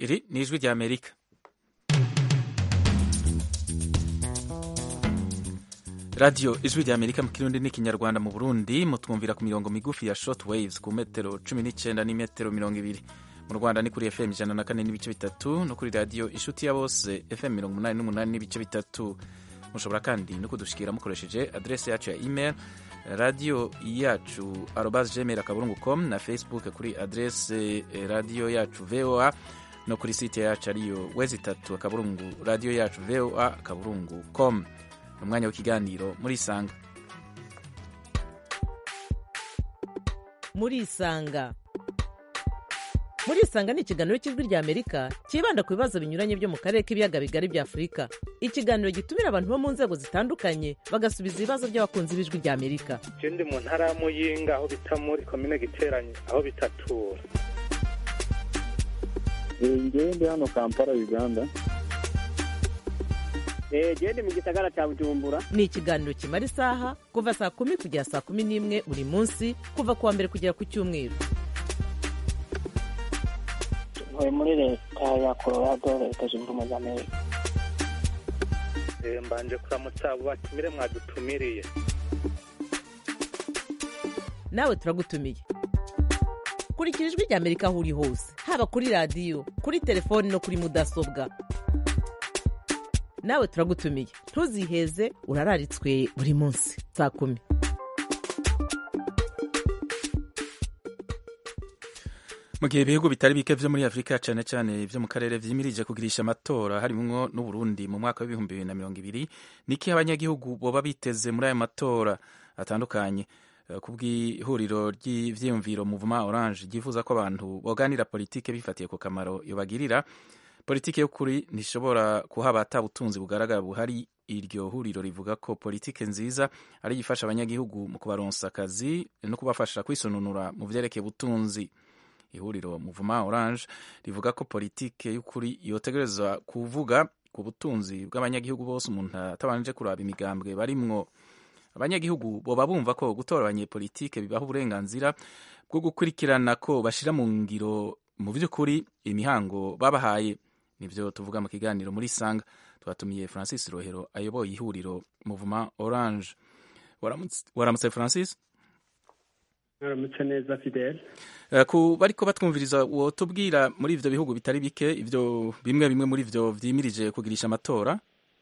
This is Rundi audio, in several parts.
iri ni ijwi rya amerika radiyo ijwi rya amerika mu kirundi n'ikinyarwanda mu burundi mutwumvira ku mirongo migufi ya short waves ku metero cumi n'icyenda n'imetero mirongo ibiri mu rwanda ni kuri fm ijana na kane n'ibice bitatu no kuri radiyo inshuti ya bose fm mirongo umunani n'umunani n'ibice bitatu mushobora kandi no kudushikira mukoresheje adrese yacu ya email radiyo yacu arobas gmail akaburungu com na facebook kuri adrese radiyo yacu voa no kuri site yacu ariyo wezi itatu akaburungu radiyo yacu voa akaburungu com ni umwanya w'ikiganiro muri isanga muri isanga muri isanga ni ikiganiro cy'ijwi rya amerika cyibanda ku bibazo binyuranye byo mu karere k'ibiyaga bigari bya afurika ikiganiro gitumira abantu bo mu nzego zitandukanye bagasubiza ibibazo by'abakunzi b'ijwi rya amerika je ndi mu ntara ya muyinga aho bita muri komine giteranye aho bitatura ngewe ndi hano kampala uganda gende mu gisagara cya bujumbura ni ikiganiro kimara isaha kuva saa kumi kugera saa kumi n'imwe buri munsi kuva ku wa mbere kugera ku cyumweru ntuye muri leta ya colorado leta zunze ubumwe za amerika Eh, mbanje kuramutsa abo batumire mwadutumiriye nawe turagutumiye kurikira ijwi rya amerika aho uri hose haba kuri radiyo kuri telefoni no kuri mudasobwa nawe turagutumiye ntuziheze urararitswe buri munsi saa kumi mu gihe ibihugu bitari bike vyo muri afurika cane cane vyo mu karere vyimirije kugirisha amatora harimwo n'uburundi mu mwaka w'ibihumbi bibiri na mirongo ibiri niki abanyagihugu boba biteze muri ayo matora atandukanye Eh, ku bw'ihuriro ry'ivyiyumviro muvuma orange ryifuza ko abantu boganira politike bifatiye ku kamaro yobagirira politike y'ukuri ntishobora kuhaba ata butunzi bugaragara buhari iryo huriro rivuga ko politike nziza ari ifasha abanyagihugu mu kubaronsa akazi no kubafasha kwisonunura mu vyerekeye ubutunzi ihuriro muvuma orange rivuga ko politike y'ukuri yotegerezwa kuvuga ku butunzi bw'abanyagihugu bose umuntu atabanje kuraba imigambwe barimwo abanyagihugu boba bumva ko gutora abanyepolitike bibaha uburenganzira bwo gukurikirana ko bashira mu ngiro mu by'ukuri imihango babahaye nivyo tuvuga mu kiganiro muri sanga twatumiye francis rohero ayoboye ihuriro muvuma orange waramutse waramutse francis mwaramutse neza fidele Eh, ku bariko batwumviriza wotubwira muri ivyo bihugu bitari bike ivyo bimwe bimwe muri vyo vyimirije kugirisha amatora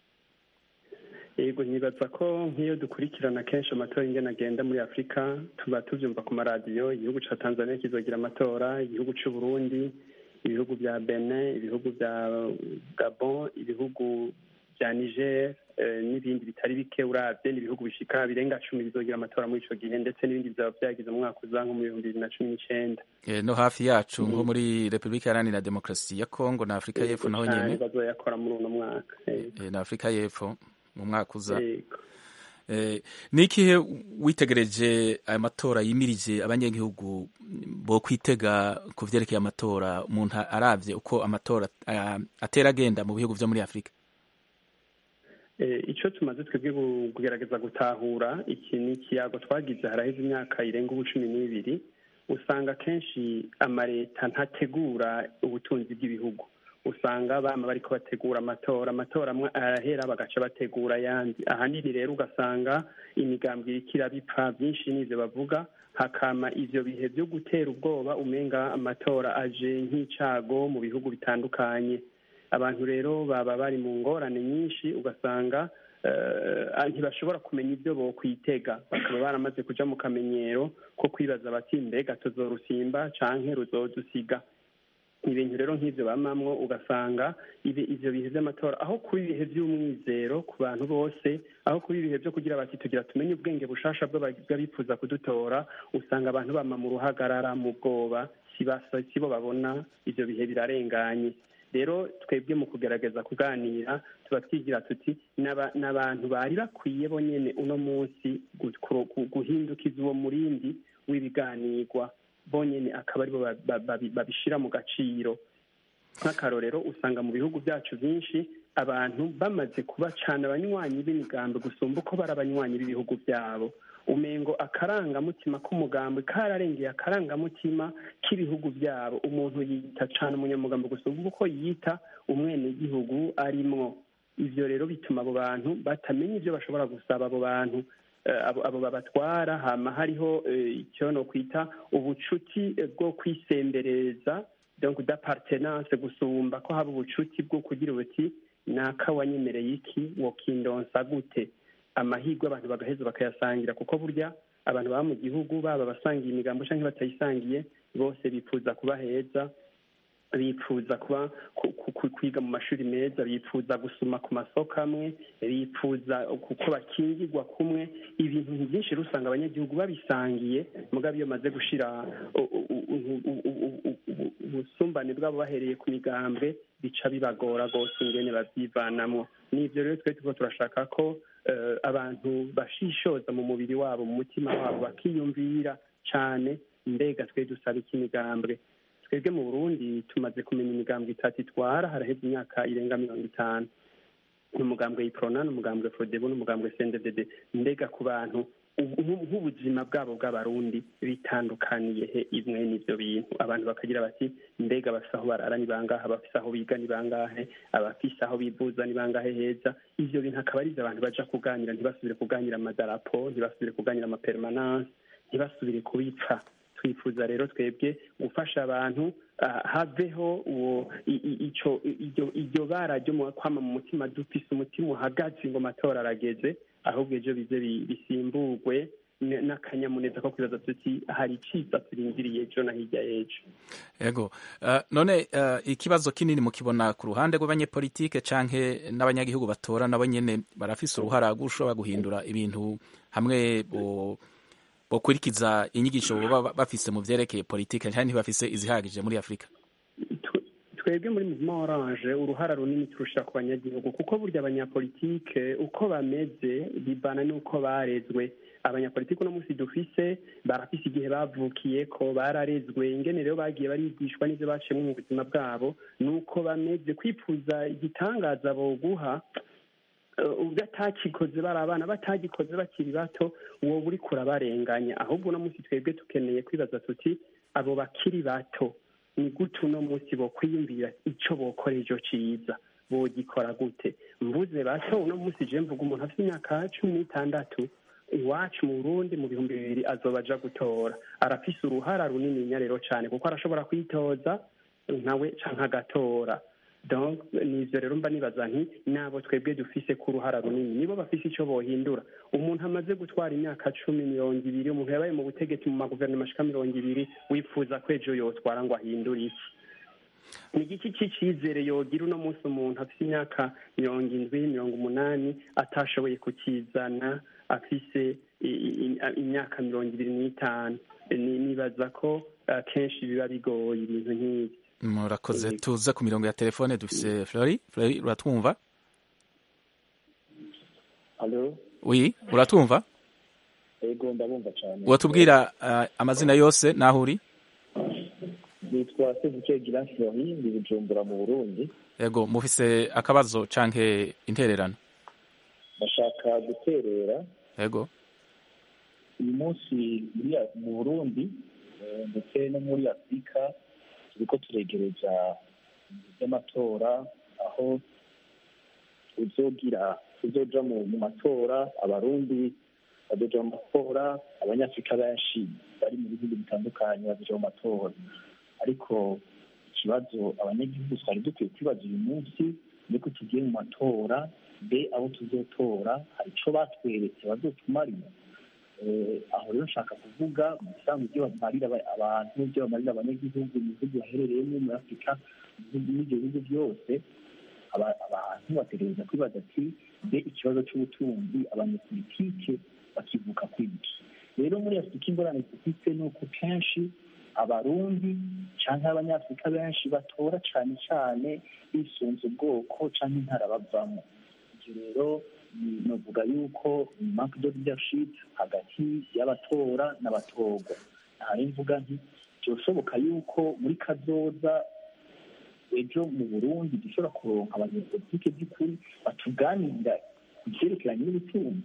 yego nyibaza ko nk'iyo dukurikirana kenshi amatora ingene agenda muri afurika tuba tuvyumva ku maradiyo igihugu ca tanzania kizogira amatora igihugu c'u burundi ibihugu vya benin ibihugu vya gabon ibihugu vya niger eh, n'ibindi bitari bike uravye n'ibihugu bishika birenga cumi bizogira amatora muri ico gihe ndetse n'ibindi bizaba vyagize mu mwaka uza nko mu bihumbi bibiri na cumi n'icenda Eh, no hafi yacu nko muri repubulika iharanira demokarasi ya kongo na afurika y'epfo naho Cane nyene bazoyakora muri uno mwaka yego. Eh, na afurika y'epfo mu mwaka uza Yego. Eh, ni ikihe witegereje aya matora yimirije abanyagihugu bo kwitega ku vyerekeye amatora umuntu aravye uko amatora ah, atera agenda mu bihugu vyo muri afurika Eh, ico tumaze twebwe gu- kugerageza gutahura iki ni ikiyago twagize haraheze imyaka irenga ubu cumi n'ibiri usanga kenshi amaleta ntategura ubutunzi bw'ibihugu usanga bama bariko bategura amatora amatora amwe arahera bagaca bategura ayandi ahanini rero ugasanga imigambwe iriko irabipfa vyinshi n'ivyo bavuga hakama ivyo bihe vyo gutera ubwoba umenga amatora aje nk'icago mu bihugu bitandukanye abantu rero baba bari mu ngorane nyinshi ugasanga eh, ntibashobora kumenya ibyo bokwitega bakaba baramaze kuja mu kamenyero ko kwibaza bati mbega tuzorusimba canke ruzodusiga ibintu rero nk'ivyo bamamwo ugasanga ibi ivyo bihe vy'amatora aho kuba ibihe vy'umwizero ku bantu bose aho kuba ibihe vyo kugira bati tugira tumenye ubwenge bushasha bw'aba- bw'abifuza kudutora usanga abantu bama mu ruhagarara mu bwoba si basa si bo babona ivyo bihe birarenganye rero twebwe mu kugerageza kuganira tuba twigira tuti n'aba- n'abantu bari bakwiye bonyene uno munsi gu- kuro- gu- guhindukiza uwo murindi w'ibiganirwa bonyene akaba aribo ba- ba- babi- babishira mu gaciro nk'akarorero usanga mu bihugu byacu byinshi abantu bamaze kuba cane abanywanyi b'imigambi gusumba uko bari abanywanyi b'ibihugu byabo umengo akarangamutima k'umugambi kararengeye akarangamutima k'ibihugu byabo umuntu yita cyane umunyamugambi gusa uvuga uko yita umwenegihugu arimwo ivyo rero bituma abo bantu batamenya ivyo bashobora gusaba abo bantu abo babatwara hama hariho icyo no kwita ubucuti bwo kwisembereza donc d'appartenance gusumba ko haba ubucuti bwo kugira ubuti naka wanyemereye iki wokindonsa gute amahirwe abantu bagaheza bakayasangira kuko burya abantu baba mu gihugu baba abasangiye imigambo cyangwa batayisangiye bose bifuza kuba heza bifuza kuba kwiga mu mashuri meza bifuza gusoma ku masoko amwe bifuza kuko bakingirwa kumwe ibintu byinshi usanga abanyagihugu babisangiye mugabo iyo bamaze gushyira ubusumbane bwabo bahereye ku migambwe bica bibagora rwose ingene babyivanamo n'ibyo rero twe tuba turashaka ko abantu bashishoza mu mubiri wabo mu mutima wabo bakiyumvira cyane mbega twe dusaba iki imigambwe twebwe mu burundi tumaze kumenya imigambwe itatu itwara haraheze imyaka irenga mirongo itanu ni umugambwe yiprona ni umugambwe fodebu n'umugambwe sendedede mbega ku bantu nk'ubuzima bwabo bw'abarundi bitandukaniye he imwe n'ibyo bintu abantu bakagira bati mbega abafise aho barara ni bangahe abafise aho biga ni bangahe abafise aho bivuza ni bangahe heza ivyo bintu akaba ari abantu baja kuganira ntibasubire kuganira amadarapo ntibasubire kuganira amapermanence ntibasubire kubipfa twifuza rero twebwe gufasha abantu haveho uwo iryo bara ryo kwama mu mutima dufise umutima uhagaze ngo amatora arageze ahubwo ejo bize bisimburwe n'akanyamuneza ko kwibaza tuti hari iciza turindiriye ejo na hirya y'ejo yego none ikibazo kinini mukibona ku ruhande rw'abanyepolitike canke n'abanyagihugu batora nabo nyene barafise uruhara gushobora guhindura ibintu hamwe bokurikiza inyigisho baba bafise mu vyerekeye politike kandi ntibafise izihagije muri afurika twebwe muri muvuma oranje uruhara runini turusha ku banyagihugu kuko burya abanyapolitike uko bameze bibana n'uko barezwe abanyapolitike uno munsi dufise barafise igihe bavukiye ko bararezwe ingene rero bagiye barigishwa n'ivyo baciyemo mu buzima bwabo nuko bameze kwifuza igitangaza boguha ubwo atakikoze bari abana batagikoze bakiri bato wowe uri kurabarenganya ahubwo uno munsi twebwe tukeneye kwibaza tuti abo bakiri bato ni gute uno munsi bokwiyumvira icyo bokora ejo ciza bogikora gute mvuze bato uno munsi je mvuga umuntu afite imyaka cumi n'itandatu iwacu mu burundi mu bihumbi bibiri azoba aja gutora arafise uruhara runini rero cane kuko arashobora kwitoza nawe canke agatora donc nivyo rero mba nibaza nti nabo twebwe dufise ku ruhara runini nibo bafise ico bohindura umuntu amaze gutwara imyaka cumi mirongo ibiri umuntu yabaye mu butegetsi mu maguverinoma ashika mirongo ibiri wifuza ko ejo yotwara ngo ahindure iki ni igiki c'icizere yogira uno munsi umuntu afise imyaka mirongo indwi mirongo umunani atashoboye kukizana afise imyaka mirongo ibiri n'itanu nibaza ko kenshi biba bigoye ibintu nk'ibi murakoze tuze ku mirongo ya telefone dufise flori flori uratwumva Halo, wi uratwumva ego ndabumva cyane. watubwira uh, amazina yose naho uri Nitwa Sebuke Giran Flori, ndi Bujumbura mu Burundi. yego mufise akabazo canke intererano Ndashaka guterera yego uyu munsi muri mu Burundi eh, ndetse no muri Afurika turiko turegereza by'amatora aho uzogira uzoja mu mu matora abarundi bazoja mu matora abanyafurika benshi bari mu bihugu bitandukanye bazoja mu matora ariko ikibazo abanyagihugu twari dukwiye kwibaza uyu munsi ni ko tugiye mu matora mbe abo tuzotora hari ico batweretse bazotumarira Eh, aho rero nshaka kuvuga mu bisanzwe ibyo bamarira aba- abantu ibyo bamarira abanyagihugu mu bihugu baherereyemo muri afurika mu bihugu n'ibyo bihugu byose aba- abantu bategereza kwibaza ati mbe ikibazo cy'ubutunzi abanyapolitike bakivuka kwiki rero muri afurika ingorane dufite ni uko kenshi abarundi cyangwa abanyafurika benshi batora cyane cyane bisunze ubwoko cyangwa intara bavamo ibyo rero ni- novuga yuko manque de leadership hagati y'abatora n'abatorwa ntari mvuga nti byoshoboka yuko muri kazoza ejo mu burundi dushobora kuronka abanyepolitike by'ukuri batuganirira ku byerekeranye n'ubutunzi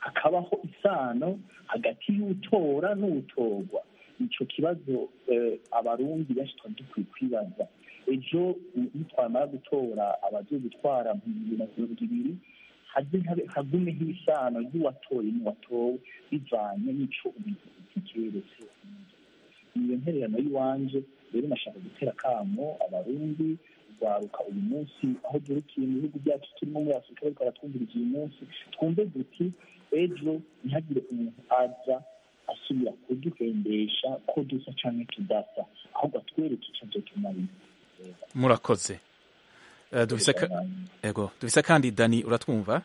hakabaho isano hagati y'utora n'utorwa icyo kibazo abarundi benshi twari dukwiye kwibaza ejo nitwamara gutora abagiye gutwara mu bibiri na mirongo ibiri hagumeho isano ry'uwatoye n'uwatowe bivanye n'ico ubuyobozi keretse iyo ntererano y'iwanje rero nashaka gutera akamo abarundi rwaruka uyu munsi aho durukiye mu bihugu byacu turimo muri afurika bariko baratwumviriza uyu munsi twumve duti ejo ntihagire umuntu aza asubira kuduhendesha ko dusa canke tudasa ahubwo atwereke ico azotumarira murakoze dufise kandi dani uratwumva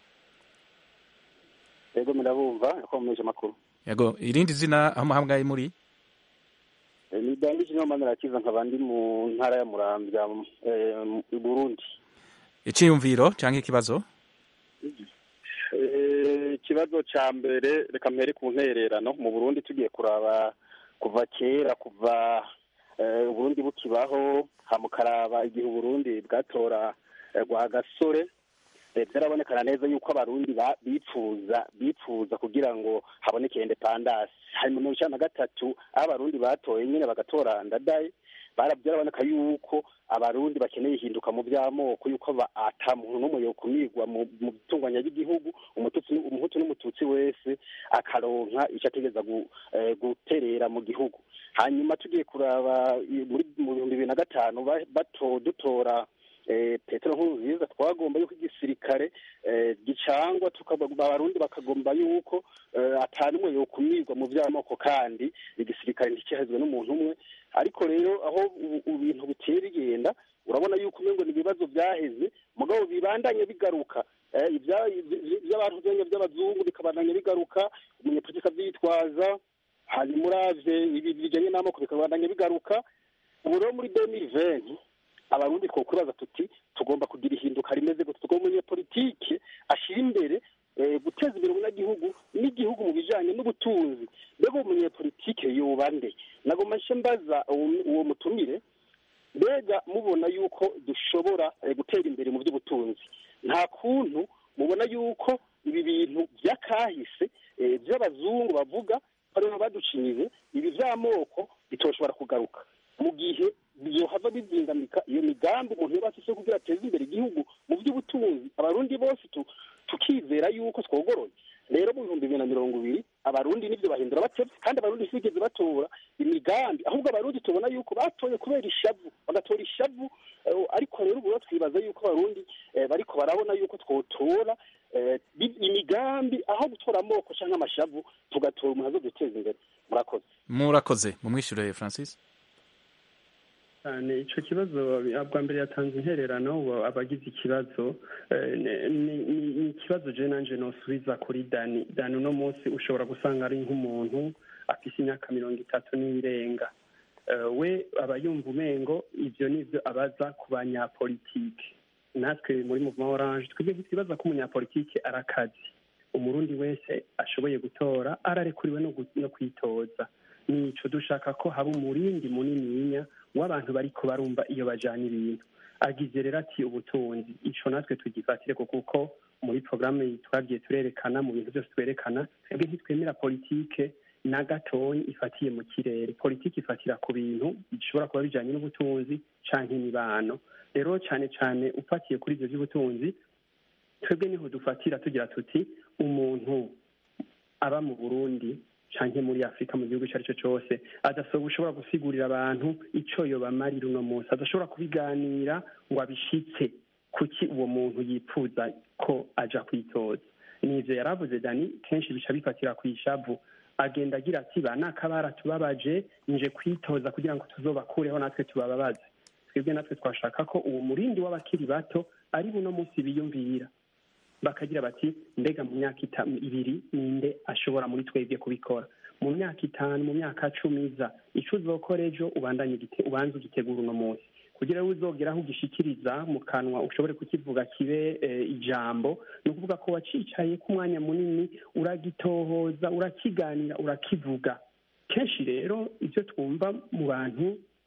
yego mirabumva yakomeje amakuru yego irindi zina aho muhamgaye muri ni dani jino manirakiza nkaba ndi mu ntara ya muramvya i burundi iciyumviro canke ikibazo ikibazo ca mbere reka mpere ku ntererano mu burundi tugiye kuraba kuva kera kuva uburundi bukibaho hamukaraba igihe uburundi bwatora rwa gasore byarabonekana neza yuko abarundi bipfuza bipfuza kugira ngo haboneke independance hari mu mirongo icenda na gatatu aho abarundi batoye nyine bagatora ndadaye byaraboneka yuko abarundi bakeneye ihinduka mu by'amoko yuko ata muntu n'umwe yokumirwa mu bitunganya ry'igihugu umuhutu n'umututsi wese akaronka icyo ategereza guterera mu gihugu hanyuma tugiye kuraba mu bihumbi bibiri na gatanu bato dutora petero nkurunziza twagomba yuko igisirikare gicangwa abarundi bakagomba yuko atanumwe yokumirwa mu by'amoko kandi igisirikare nticyahezwe n'umuntu umwe ariko rero aho ibintu bitera bigenda urabona yuko umengo ni ibibazo byaheze mugabo bibandanye bigaruka iby'abantu byenya by'abazungu bikabandanya bigaruka umunyepolitika abyitwaza hanyuma uravye ibi bijanye n'amoko bikabandanya bigaruka ubu rero muri demiri venti abarundi twokwibaza tuti tugomba kugira ihinduka rimeze gute tugomba umunyepolitike ashira imbere guteza imbere umunyagihugu n'igihugu mu bijanye n'ubutunzi mbega umunyepolitike yoba nde nagomba nce mbaza uwo mutumire mbega mubona yuko dushobora gutera imbere mu by'ubutunzi nta kuntu mubona yuko ibi bintu by'akahise by'abazungu bavuga aribo baducinyize ibi by'amoko bitoshobora kugaruka mu gihe byohava bizingamika iyo migambi umuntu yaba afise kugira ateze imbere igihugu mu by'ubutunzi abarundi bose tukizera yuko twogoroye rero mu bihumbi bibiri na mirongo ibiri abarundi nibyo bahindura batevye kandi abarundi ntibigeze batora imigambi ahubwo abarundi tubona yuko batoye kubera ishavu bagatora ishavu ariko rero ubu twibaza yuko abarundi bariko barabona yuko twotora imigambi aho gutora amoko canke amashavu tugatora umuntu azoduteza imbere murakoze murakoze mumwishyure francis cyane icyo kibazo bwa mbere yatanze intererano abagize ikibazo ni ikibazo je nanje nosubiza kuri dani dani uno munsi ushobora gusanga ari nk'umuntu afise imyaka mirongo itatu n'irenga we aba yumva umengo ivyo nivyo abaza ku banyapolitike natwe muri muvuma oranje twebwe twibaza ko umunyapolitike ari akazi umurundi wese ashoboye gutora ararekuriwe no kwitoza nico dushaka ko haba umurindi munininya w'abantu bariko barumva iyo bajana ibintu agize rero ati ubutunzi ico natwe tugifatire kuko muri porogaramu twagiye turerekana mu bintu byose twerekana twebwe ntitwemera politike na gatoyi ifatiye mu kirere politiki ifatira ku bintu bishobora kuba bijanye n'ubutunzi canke imibano rero cane cane ufatiye kuri ivyo vy'ubutunzi twebwe niho dufatira tugira tuti umuntu aba mu burundi canke muri afurika mu gihugu ico ari cyo cose adashobora gusigurira abantu ico yobamarira uno munsi adashobora kubiganira ngo abishitse kuki uwo muntu yipfuza ko aja kwitoza nivyo yaravuze dani kenshi bica bifatira kw'ishavu agenda agira ati ba nakabara tubabaje nje kwitoza kugira ngo tuzobakureho natwe tubababaze twebwe natwe twashaka ko uwo murindi w'abakiri bato ari buno munsi biyumvira bakagira bati mbega mu myaka ibiri ninde ashobora muri twebwe kubikora mu myaka itanu mu myaka cumi iza ico uzokora ejo ubandanye ubanze ugitegura uno munsi kugira ngo uzogera aho ugishikiriza mu kanwa ushobore kukivuga kibe ijambo ni ukuvuga ko wacicaye ku mwanya munini uragitohoza urakiganira urakivuga kenshi rero ibyo twumva mu bantu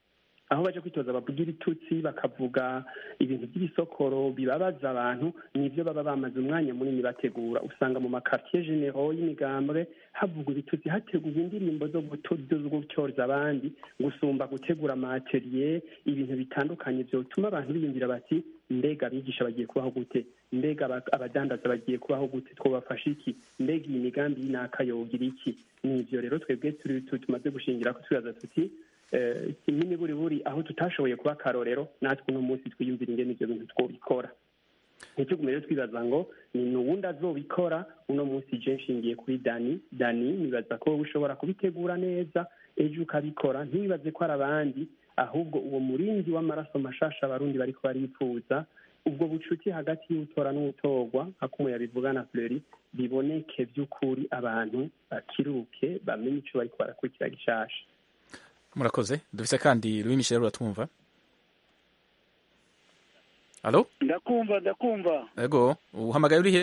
aho baje kwitoza bavuga ibitutsi bakavuga ibintu by'ibisokoro bibabaza abantu nibyo baba bamaze umwanya munini bategura usanga mu makartier generaux y'imigambwe havugwa ibitutsi hategurwa indirimbo zo gutyoza abandi gusumba gutegura amateriye ibintu bitandukanye byotuma abantu biyumvira bati mbega abigisha bagiye kubaho gute mbega abadandaza bagiye kubaho gute twabafasha iki mbega iyi migambi y'inaka yogira iki ni ibyo rero twebwe tumaze gushingira ko twibaza tuti kimwe buri buri aho tutashoboye kuba akarorero natwe uno munsi twiyumvira ingene ibyo bintu twobikora ntitugume rero twibaza ngo ni n'uwundi azobikora uno munsi je nshingiye kuri dani dani nibaza ko wowe ushobora kubitegura neza ejo ukabikora ntibibaze ko ari abandi ahubwo uwo murinzi w'amaraso mashasha abarundi bariko baripfuza ubwo bucuti hagati y'utora n'utorwa nka kumwe yabivuga na Fleury biboneke by'ukuri abantu bakiruke bamenye ico bariko barakurikira gishasha murakoze dufise kandi Louis Michel uratwumva Allo ndakumva ndakumva Ego uhamagaye uri he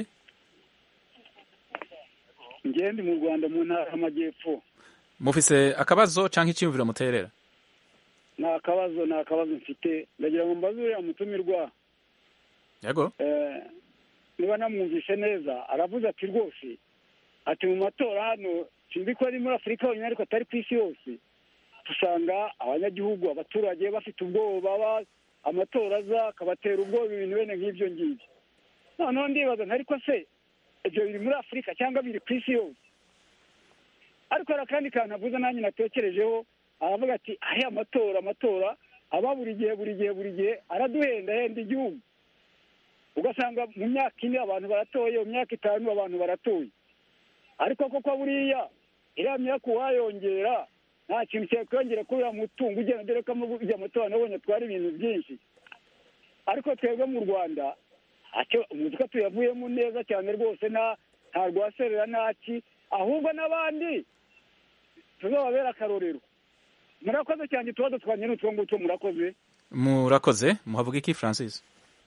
Ngendi mu Rwanda mu ntara y'amajyepfo Mufise akabazo canke icyumviro muterera nta kabazo nta kabazo mfite ndagira ngo mbaze uriya mutumirwa Yego niba namwumvishe neza aravuze ati rwose ati mu matora hano sinzi ko ari muri afurika honyine ariko atari ku isi yose usanga abanyagihugu abaturage bafite ubwoba amatora aza akabatera ubwoba ibintu bene nk'ibyo ngibyo noneho ndibaza ariko se ibyo biri muri afurika cyangwa biri ku isi yose ariko hari akandi kantu avuze nanjye natekerejeho aravuga ati ahe amatora amatora aba buri gihe buri gihe buri gihe araduhenda henda igihugu ugasanga mu myaka ine abantu baratoye mu myaka itanu abantu baratoye ariko koko buriya iriya myaka uwayongera nta kintu cyakwiyongera kuri uriya mutungo ugenda dore ko ujya amatora nabonye atwara ibintu byinshi ariko twebwe mu rwanda umuzi ko tuyavuyemo neza cyane rwose nta rwaserera ntaki ahubwo n'abandi tuzababera akarorero murakoze cyane utubazo twanjye n'utwo ngutwo murakoze murakoze muhavuga iki francis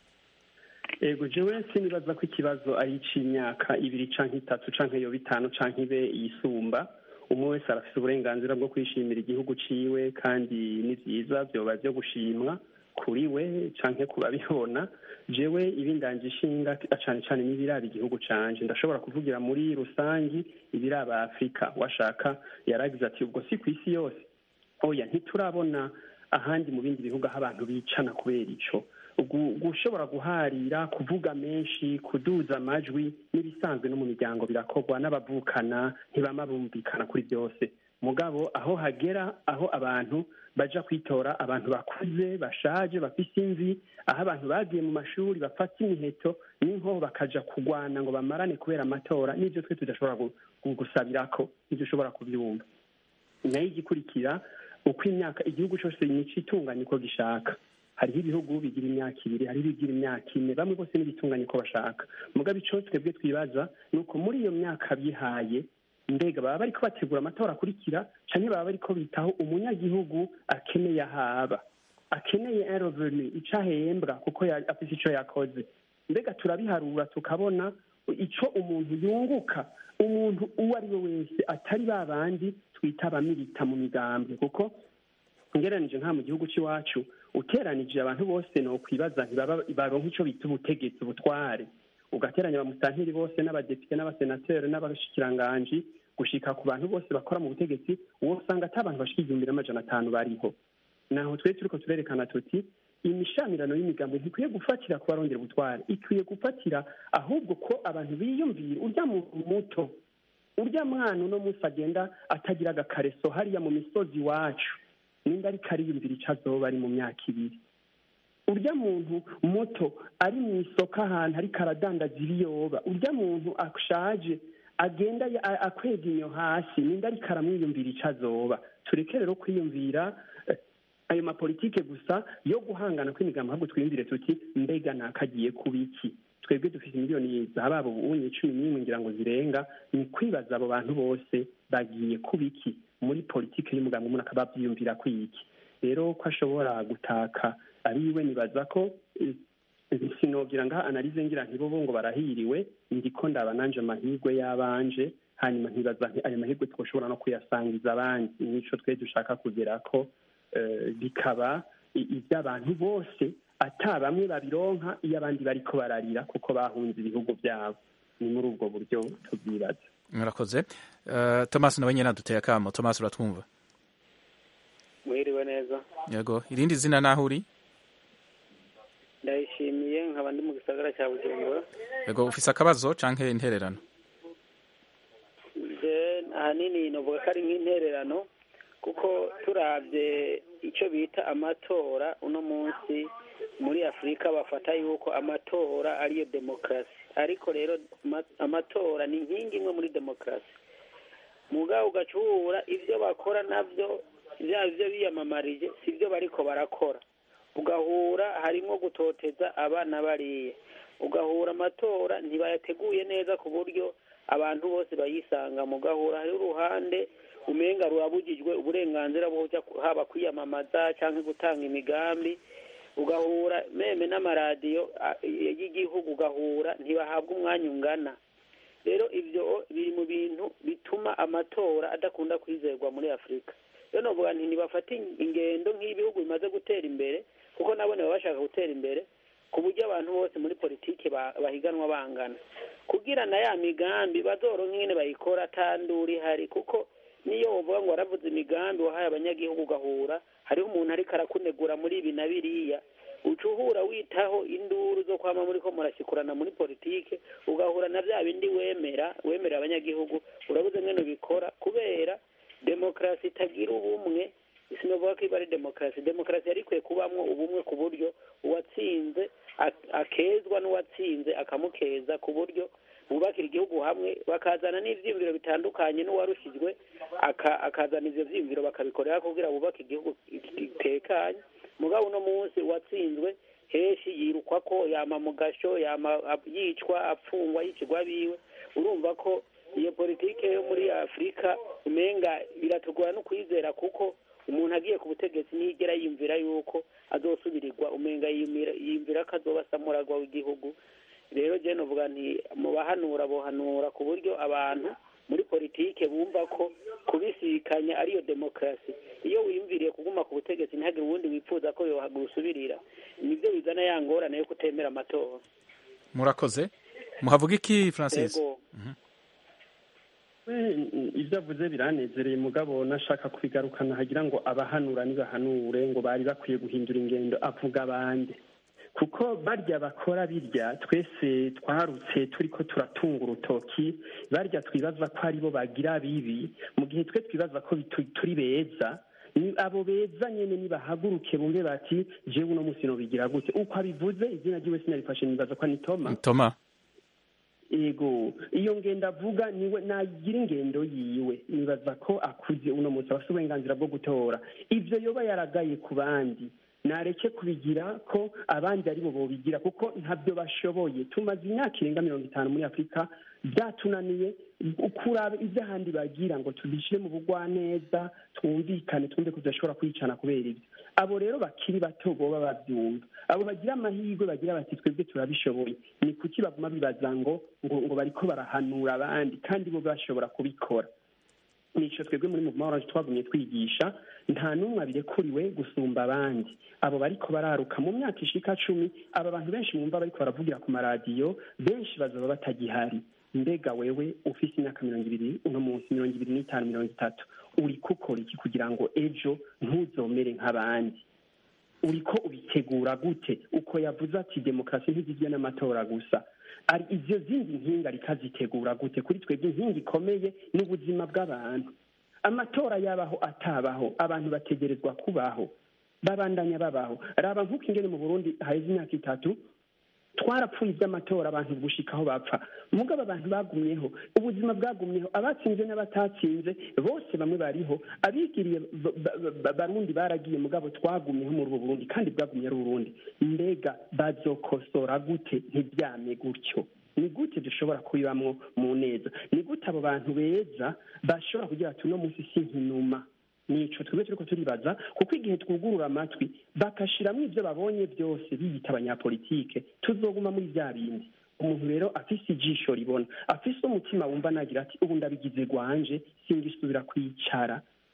ego jewe sinibaza ko ikibazo ari ic'imyaka ibiri canke itatu canke yo bitanu canke ibe yisumba umwe wese arafise uburenganzira bwo kwishimira igihugu ciwe kandi ni vyiza vyoba vyo gushimwa kuri we canke ku babibona jewe ibindanje ishinga cane cane n'ibiraba igihugu canje ndashobora kuvugira muri rusangi ibiraba afurika washaka yaragize ati ubwo si ku isi yose oya ntiturabona ahandi mu bindi bihugu aho abantu bicana kubera ico gushobora guharira kuvuga menshi kuduza amajwi n'ibisanzwe no mu miryango birakorwa n'abavukana ntibama bumvikana kuri byose mugabo aho hagera aho abantu baja kwitora abantu bakuze bashaje bafise imvi aho abantu bagiye mu mashuri bafata imiheto n'inkoho bakaja kugwana ngo bamarane kubera amatora n'ivyo twe tudashobora gusabirako nivyo ushobora kuvyumva nayo igikurikira uko imyaka igihugu cose nico itunganya uko gishaka hariho ibihugu bigira imyaka ibiri hariho ibigira imyaka ine bamwe bose n'ibitunganya uko bashaka mugabo ico twebwe twibaza ni uko muri iyo myaka bihaye mbega baba bariko bategura amatora akurikira canke baba bariko bitaho umunyagihugu akeneye ahaba akeneye un revenu ico ahembwa kuko afise ico yakoze mbega turabiharura tukabona ico umuntu yunguka umuntu uwo ari we wese atari ba bandi twita abamilita mu migambwe kuko ngeranije nka mu gihugu cy'iwacu uteranije abantu bose ni ukwibaza baronka icyo bita ubutegetsi ubutware ugateranya abamusantiri bose n'abadepite n'abasenateri n'abashikiranganji gushika ku bantu bose bakora mu butegetsi uwo usanga ati abantu bashika igihumbi n'amajana atanu bariho naho twe turiko turerekana tuti imishamirano y'imigambo ntikwiye gufatira ku barongera ubutware ikwiye gufatira ahubwo ko abantu biyumvira urya muntu muto urya mwana uno munsi agenda atagira agakareso hariya mu misozi iwacu nimba ariko ariyumvira icyo azoba ari mu myaka ibiri urya muntu muto ari mu isoko ahantu ariko aradandaza ibiyoba urya muntu ashaje agenda akwega inyo hasi nimba ariko aramwiyumvira icyo azoba tureke rero kwiyumvira ayo mapolitike gusa yo guhangana kw'imigambi ahubwo twiyumvire tuti mbega ntakagiye kuba iki twebwe dufite miliyoni za babo ubunye cumi n'imwe ngira ngo zirenga ni kwibaza abo bantu bose bagiye kuba iki muri politiki y'umugambi umuntu akaba abyiyumvira kwiki rero ko ashobora gutaka ari iwe nibaza ko sinogira ngaha analize ngira ntibobo ngo barahiriwe ndiko ndaba nanje amahirwe y'abanje hanyuma ntibaza ayo mahirwe twoshobora no kuyasangiza abandi nico twe dushaka kugera ko bikaba iby'abantu bose ata bamwe babironka iyo abandi bariko bararira kuko bahunze ibihugu byabo ni muri ubwo buryo tubyibaza murakoze thomas nawe nyine aduteye akamo thomas uratwumva mwiriwe neza yego irindi zina naho uri ndayishimiye nkaba ndi mu gisagara cya bujumbura yego ufise akabazo canke intererano ahanini novuga ko ari nk'intererano kuko turabye icyo bita amatora uno munsi muri afurika bafata yuko amatora ariyo demokarasi ariko rero amatora ni inkingi imwe muri demokarasi mugabo ugacubura ibyo bakora nabyo byaba ibyo biyamamarije si byo bariko barakora ugahura harimo gutoteza abana bariye ugahura amatora ntibayateguye neza ku buryo abantu bose bayisanga mu gahura hariho uruhande umenga rurabugijwe uburenganzira bwo haba kwiyamamaza cyangwa gutanga imigambi ugahura meme n'amaradiyo y'igihugu ugahura ntibahabwa umwanya ungana rero ibyo biri mu bintu bituma amatora adakunda kwizerwa muri afurika rero navuga nti ntibafate ingendo nk'ibihugu bimaze gutera imbere kuko nabone baba bashaka gutera imbere ku buryo abantu bose muri politiki bahiganwa bangana kugira na ya migambi bazoronka ingene bayikora atandura ihari kuko niyo wovuga ngo waravuze imigambi wahaye abanyagihugu ugahura hariho umuntu ariko arakunegura muri ibi na biriya uca uhura witaho induru zo kwama muri ko murashyikurana muri politike ugahura na bya bindi wemera wemerera abanyagihugu urabuze ngene ubikora kubera demokarasi itagira ubumwe sinovuga ko iba ari demokarasi demokarasi yari ikwiye kubamwo ubumwe ku buryo uwatsinze akezwa n'uwatsinze akamukeza ku buryo bubakira igihugu hamwe bakazana n'ivyiyumviro bitandukanye n'uwarushijwe akazana ivyo vyiyumviro bakabikorera kugira bubake igihugu gitekanye mugabo uno munsi uwatsinzwe heshi yirukwa ko yama mu gasho yama yicwa apfungwa yicirwa biwe urumva ko iyo politike yo muri afurika umenga biratugora no kwizera kuko umuntu agiye ku butegetsi ntiyigera yiyumvira yuko azosubirirwa umenga yiyumvira ko azoba samuragwa w'igihugu rero je novuga nti mu bahanura bohanura ku buryo abantu muri politike bumva ko kubisikanya ariyo demokarasi iyo wiyumviriye kuguma ku butegetsi ntihagire uwundi wifuza ko yohagusubirira nibyo bizana ya ngorane yo kutemera amatora murakoze muhavuga iki francis ibyo avuze biranezereye mugabo nashaka kubigarukana hagira ngo abahanura nibahanure ngo bari bakwiye guhindura ingendo avuga abandi kuko barya bakora birya twese twarutse turi ko turatunga urutoki barya twibaza ko aribo bagira bibi mu gihe twe twibaza ko turi beza ni abo beza nyine nibahaguruke bumve bati jewe uno munsi nobigira gute uko abivuze izina ryiwe sinarifashe nibaza ko ni toma toma ego iyo ngendo avuga niwe nagira ingendo yiwe nibaza ko akuze uno munsi abafite uburenganzira bwo gutora ibyo yoba yaragaye ku bandi nareke kubigira ko abandi ari bo bobigira kuko ntabyo bashoboye tumaze imyaka irenga mirongo itanu muri afurika byatunaniye kuraba ibyo ahandi bagira ngo tubishyire mu bugwaneza twumvikane twumve ko tudashobora kwicana kubera ibyo abo rero bakiri bato boba babyumva abo bagira amahirwe bagira bati twebwe turabishoboye ni kuki baguma bibaza ngo ngo ngo bariko barahanura abandi kandi bo bashobora kubikora nico twebwe muri mu mahoro twagumye twigisha nta n'umwe abirekuriwe gusumba abandi abo bariko bararuka mu myaka ishika cumi aba bantu benshi mwumva bariko baravugira ku maradiyo benshi bazaba batagihari mbega wewe ufise imyaka mirongo ibiri uno munsi mirongo ibiri n'itanu mirongo itatu uriko ukora iki kugira ngo ejo ntuzomere nk'abandi uriko ubitegura gute uko yavuze ati demokarasi ntigizwe n'amatora gusa ari izo zindi nkinga rikazitegura gute kuri twebwe inkingi ikomeye n'ubuzima bw'abantu amatora yabaho atabaho abantu bategerezwa kubaho babandanya babaho raba nk'uko ingene mu burundi haheze imyaka itatu twarapfuye iby'amatora abantu gushikaho bapfa mugabo abantu bagumyeho ubuzima bwagumyeho abatsinze n'abatatsinze bose bamwe bariho abigiriye barundi baragiye mugabo twagumyeho muri ubu burundi kandi bwagumye ari uburundi mbega bazokosora gute ntibyame gutyo ni gute dushobora kubibamwo mu neza ni gute abo bantu beza bashobora kugira ati uno munsi si nkinuma nico twebwe turiko turibaza kuko igihe twugurura amatwi bakashiramwo ivyo babonye byose biyita abanyapolitike tuzoguma muri vya bindi umuntu rero afise ijisho ribona afise umutima wumva nagira ati ubu ndabigize rwanje singisubira kwicara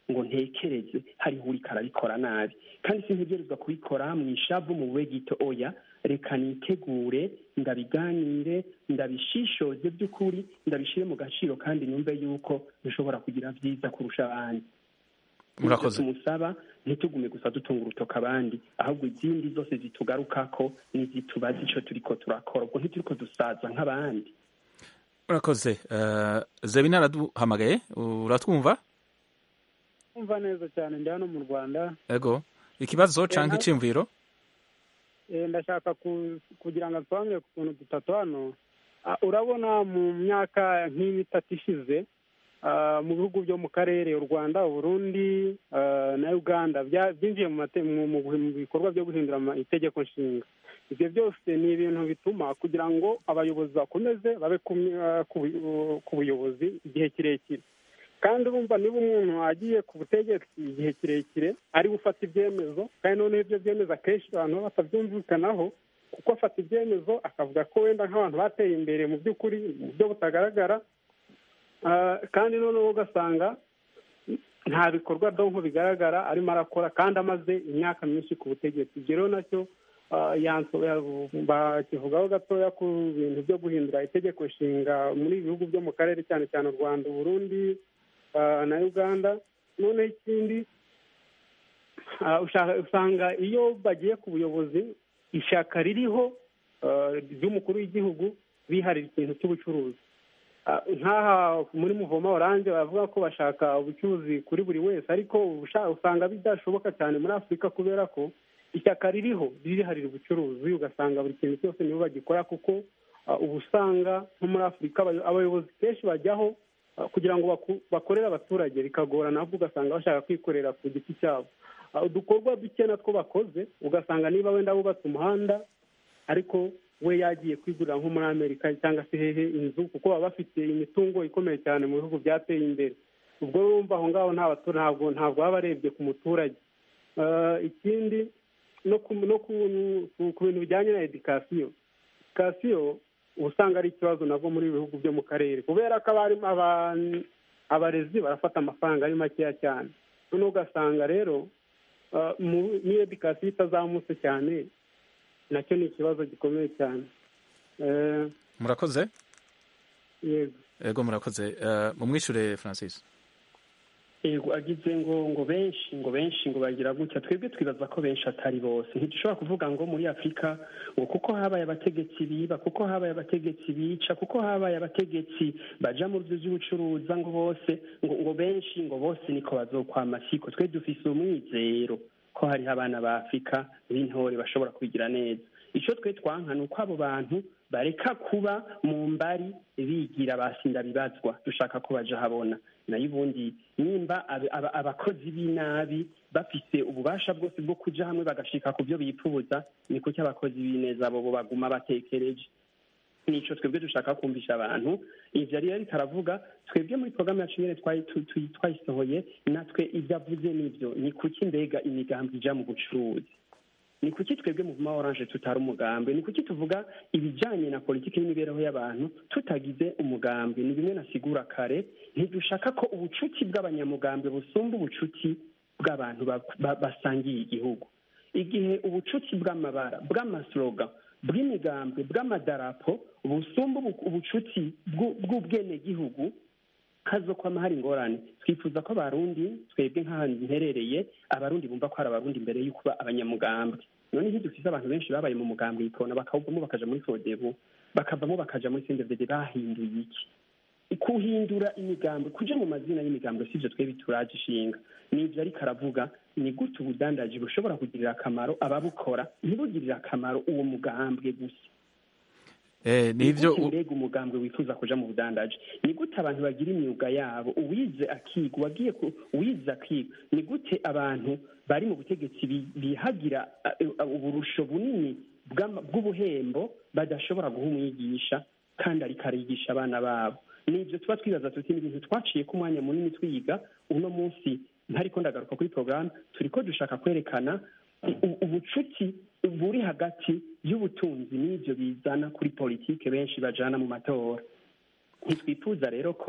ngo ntekereze hariho uriko arabikora nabi kandi sintegerezwa kubikora mu ishavu mu bube gito oya reka nitegure ndabiganire ndabishishoze by'ukuri ndabishyire mu gaciro kandi numve yuko bishobora kugira byiza kurusha abandi murakoze tumusaba ntitugume gusa dutunga urutoka abandi ahubwo izindi zose zitugarukako n'izitubaza icyo turiko turakora ubwo ntituriko dusaza nk'abandi murakoze uh, zebina araduhamagaye uratwumva umva neza cyane ndi hano mu rwanda ego ikibazo canke na- iciyumviro Eh, ndashaka ku- kugira ngo nsobanure ku tuntu dutatu hano Ah, urabona mu myaka nk'itatu ishize ah, mu bihugu byo mu karere u rwanda uburundi ah, na uganda bya- byinjiye mu mate- mu- mu mu bikorwa byo guhindura ama- itegeko nshinga ibyo byose ni ibintu bituma kugira ngo abayobozi bakomeze babe ku my- ah, ku bu- ku buyobozi igihe kirekire kandi urumva niba umuntu agiye ku butegetsi igihe kirekire ari gufata ibyemezo kandi noneho ibyo byemezo akenshi abantu baba batabyumvikanaho kuko afata ibyemezo akavuga ko wenda nk'abantu bateye imbere mu by'ukuri mu buryo butagaragara Ah, kandi noneho ugasanga nta bikorwa donko bigaragara arimo arakora kandi amaze imyaka myinshi ku butegetsi ibyo rero nacyo ah, yanso- ya- bakivugaho gatoya ku bintu byo guhindura itegeko nshinga muri ibi bihugu byo mu karere cyane cyane u rwanda uburundi ah, na uganda noneho ikindi ah, ushaka- usanga iyo bagiye ku buyobozi ishyaka ririho ah, ry'umukuru w'igihugu biharira ikintu cy'ubucuruzi Ah, nk'aha muri muvoma oranje baravuga ko bashaka ubucuruzi kuri buri wese ariko usha- usanga bidashoboka cyane muri afurika kubera ko ishyaka ririho ririharira ubucuruzi ugasanga buri kintu cyose nibo bagikora kuko ah, uba usanga nko muri afurika abayo- abayobozi kenshi bajyaho ah, kugira ngo baku- bakorere abaturage bikagorana ahubwo ugasanga bashaka kwikorera ku giti cyabo Ah, udukorwa duke natwo bakoze ugasanga niba wenda bubatse umuhanda ariko we yagiye kwigurira nko muri amerika cyangwa se hehe inzu kuko baba bafite imitungo ikomeye cyane mu bihugu byateye imbere ubwo urumva aho ngaho nta batura ntabwo ntabwo baba barebye ku muturage Ah, ikindi no ku no ku ku- ku bintu bijyanye na edikasiyo edikasiyo uba usanga ari ikibazo nabwo muri ibi bihugu byo mu karere kubera ko abarimu aba- abarezi barafata amafaranga ari makeya cyane noneho ugasanga rero ah, mu- n'iyo edikasiyo itazamutse cyane nacyo ni ikibazo gikomeye cyane Eh, murakoze yego ego murakoze uh, mumwishure francis yego agize ngo ngo benshi ngo benshi ngo bagira gutya twebwe twibaza ko benshi atari bose ntidushobora kuvuga ngo muri afurika ngo kuko habaye abategetsi biba kuko habaye abategetsi bica kuko habaye abategetsi baja mu byo by'ubucuruza ngo bose ngo ngo benshi ngo bose niko bazokwama siko twe dufise umwizero ko hariho abana ba afurika b'intore bashobora kubigira neza icyo twe twanka ni uko abo bantu bareka kuba mu mbari bigira basinda bibazwa dushaka ko baja habona nayo ubundi nimba ab- aba- abakozi b'inabi bafise ububasha bwose bwo kuja hamwe bagashika ku byo bipfuza ni kuki abakozi b'ineza bo bo baguma batekereje nico twebwe dushaka kumvisha abantu ivyo ari ariko aravuga twebwe muri porogaramu yacu nyene twari- tu- tu- twayisohoye natwe ivyo avuze nivyo ni kuki mbega imigambi ija mu bucuruzi ni kuki twebwe mu vuma oranje tutari umugambi ni kuki tuvuga ibijanye na politiki n'imibereho y'abantu tutagize umugambi ni bimwe nasigura kare ntidushaka ko ubucuti bw'abanyamugambi busumba ubucuti bw'abantu ba- ba- basangiye igihugu igihe ubucuti bw'amabara bw'amasloga bw'imigambi bw'amadarapo busumba ubu- ubucuti bw'u- bw'ubwenegihugu hazokwama hari ingorane twifuza ko abarundi twebwe nk'ahantu mperereye abarundi bumva ko hari abarundi mbere y'uko kuba abanyamugambwe none ntidufise abantu benshi babaye mu mugambwe yikona bakawuvamo bakaja muri fodebu bakavamo bakaja muri sendevede bahinduye iki kuhindura imigambi kuja mu mazina y'imigambi sivyo twebwe turaje ishinga nivyo ariko aravuga ni gute ubudandaji bushobora kugirira akamaro ababukora ntibugirire akamaro uwo mugambwe gusa eh, nivyo Ni gute mbega umugambwe wifuza kuja mu budandaji ni gute abantu bagira imyuga yabo uwize akiga uwagiye ku- uwize akiga ni gute abantu bari mu butegetsi bi- bihagira uh, uh, uburusho bunini bw'ama- bw'ubuhembo badashobora guha umwigisha kandi ariko arigisha abana babo nibyo tuba twibaza tuti ni ibintu twaciye ko umwanya munini twiga uno munsi ntariko ndagaruka kuri porogaramu turiko dushaka kwerekana u- ubucuti buri hagati y'ubutunzi n'ibyo bizana kuri politike benshi bajana mu matora ntitwifuza rero ko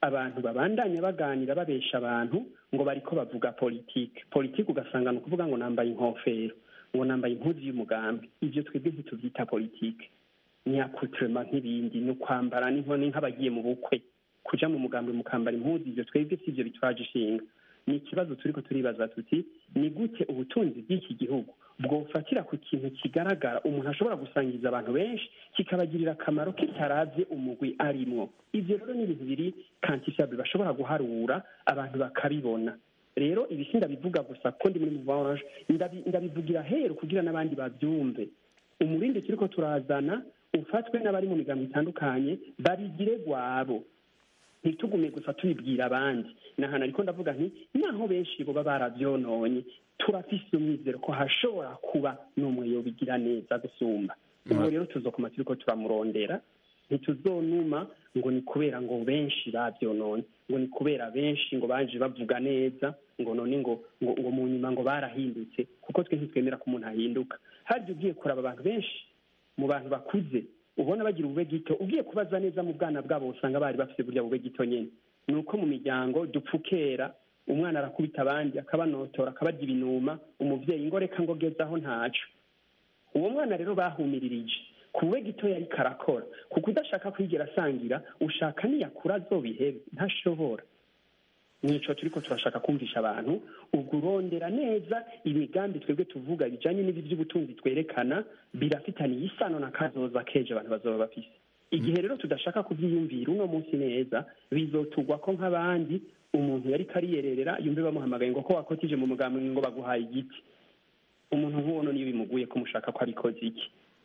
abantu babandanya baganira babesha abantu ngo bariko bavuga politike politike ugasanga ni ukuvuga ngo nambaye inkofero ngo nambaye impuzu y'umugambi ivyo twebwe ntituvyita politike nyakutrema nk'ibindi ni ukwambara n'inkoni nk'abagiye mu bukwe kuja mu mugambi mukambara impuzu ivyo twebwe si ivyo bitwaje ishinga ni ikibazo turiko turibaza tuti ni gute ubutunzi bw'iki gihugu bwofatira ku kintu kigaragara umuntu ashobora gusangiza abantu benshi kikabagirira akamaro kitaravye umugwi arimwo ivyo rero ni ibintu biri kantisable bashobora guharura abantu bakabibona rero ibisi ndabivuga gusa ko ndi muri muvange ndabivugira heru kugira n'abandi bavyumve umurindi turiko turazana ufatwe n'abari mu migambo itandukanye babigire gwabo ntitugume gusa tubibwira abandi ni ahantu ariko ndavuga nti naho benshi boba baravyononye turafise umwizero ko hashobora kuba n'umwe yobigira neza gusumba ubu rero tuzokoma turiko turamurondera ntituzonuma ngo ni kubera ngo benshi bavyononye ngo ni kubera benshi ngo baje bavuga neza ngo none ngo ngo, ngo mu nyuma ngo barahindutse kuko twe ntitwemera ko umuntu ahinduka harya ugiye kuraba abantu benshi mu bantu bakuze ubona bagira ubube gito ugiye kubaza neza mu bwana bwabo usanga bari bafite burya bube gito nyine ni uko mu miryango dupfukera umwana arakubita abandi akabanotora akabarya ibinuma umuvyeyi ngo reka ngo gezaho ntaco uwo mwana rero bahumiririje ku bube gito yari karakora kuko udashaka kwigera asangira ushaka niyakura azobihebe ntashobora nico turiko turashaka kumvisha abantu ubwo urondera neza imigambi twebwe tuvuga bijanye n'ibi vy'ubutunzi twerekana birafitaniye isano na kazoza keje abantu bazoba bafise igihe rero tudashaka kuvyiyumvira uno munsi neza bizotugwa ko nk'abandi umuntu yari kariyerera yumve bamuhamagaye ngo ko wakotije mu mugambi ngo baguhaye igiti umuntu nk'uwo niyo bimuguye ko mushaka ko abikoze iki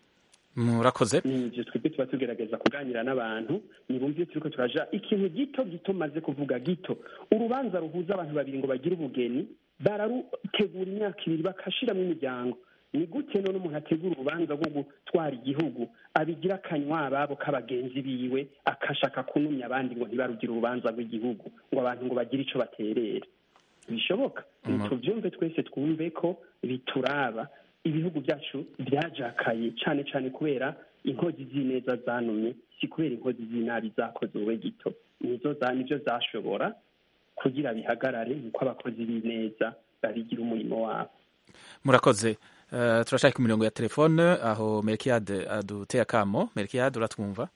murakoze nivyo twebwe tuba tugerageza kuganira n'abantu nibumve iyo turiko turaja ikintu gito gito maze kuvuga gito urubanza ruhuza abantu babiri ngo bagire ubugeni bararutegura imyaka ibiri bakashiramwo imiryango ni gute none umuntu ategura urubanza rwo gutwara igihugu abigira akanywa ababo k'abagenzi biwe akashaka kunumya abandi ngo ntibarugire urubanza rw'igihugu ngo abantu ngo bagire ico baterera bishoboka tuvyumve twese twumve ko bituraba ibihugu byacu byajakaye cyane cyane kubera inkozi z'ineza zanumye si kubera inkozi z'inabi zakoze uwe gito nizo za nibyo zashobora kugira bihagarare nuko abakozi b'ineza babigira umurimo wabo murakoze uh, turashaka imirongo ya telefone aho merkiade aduteye akamo merkiade uratwumva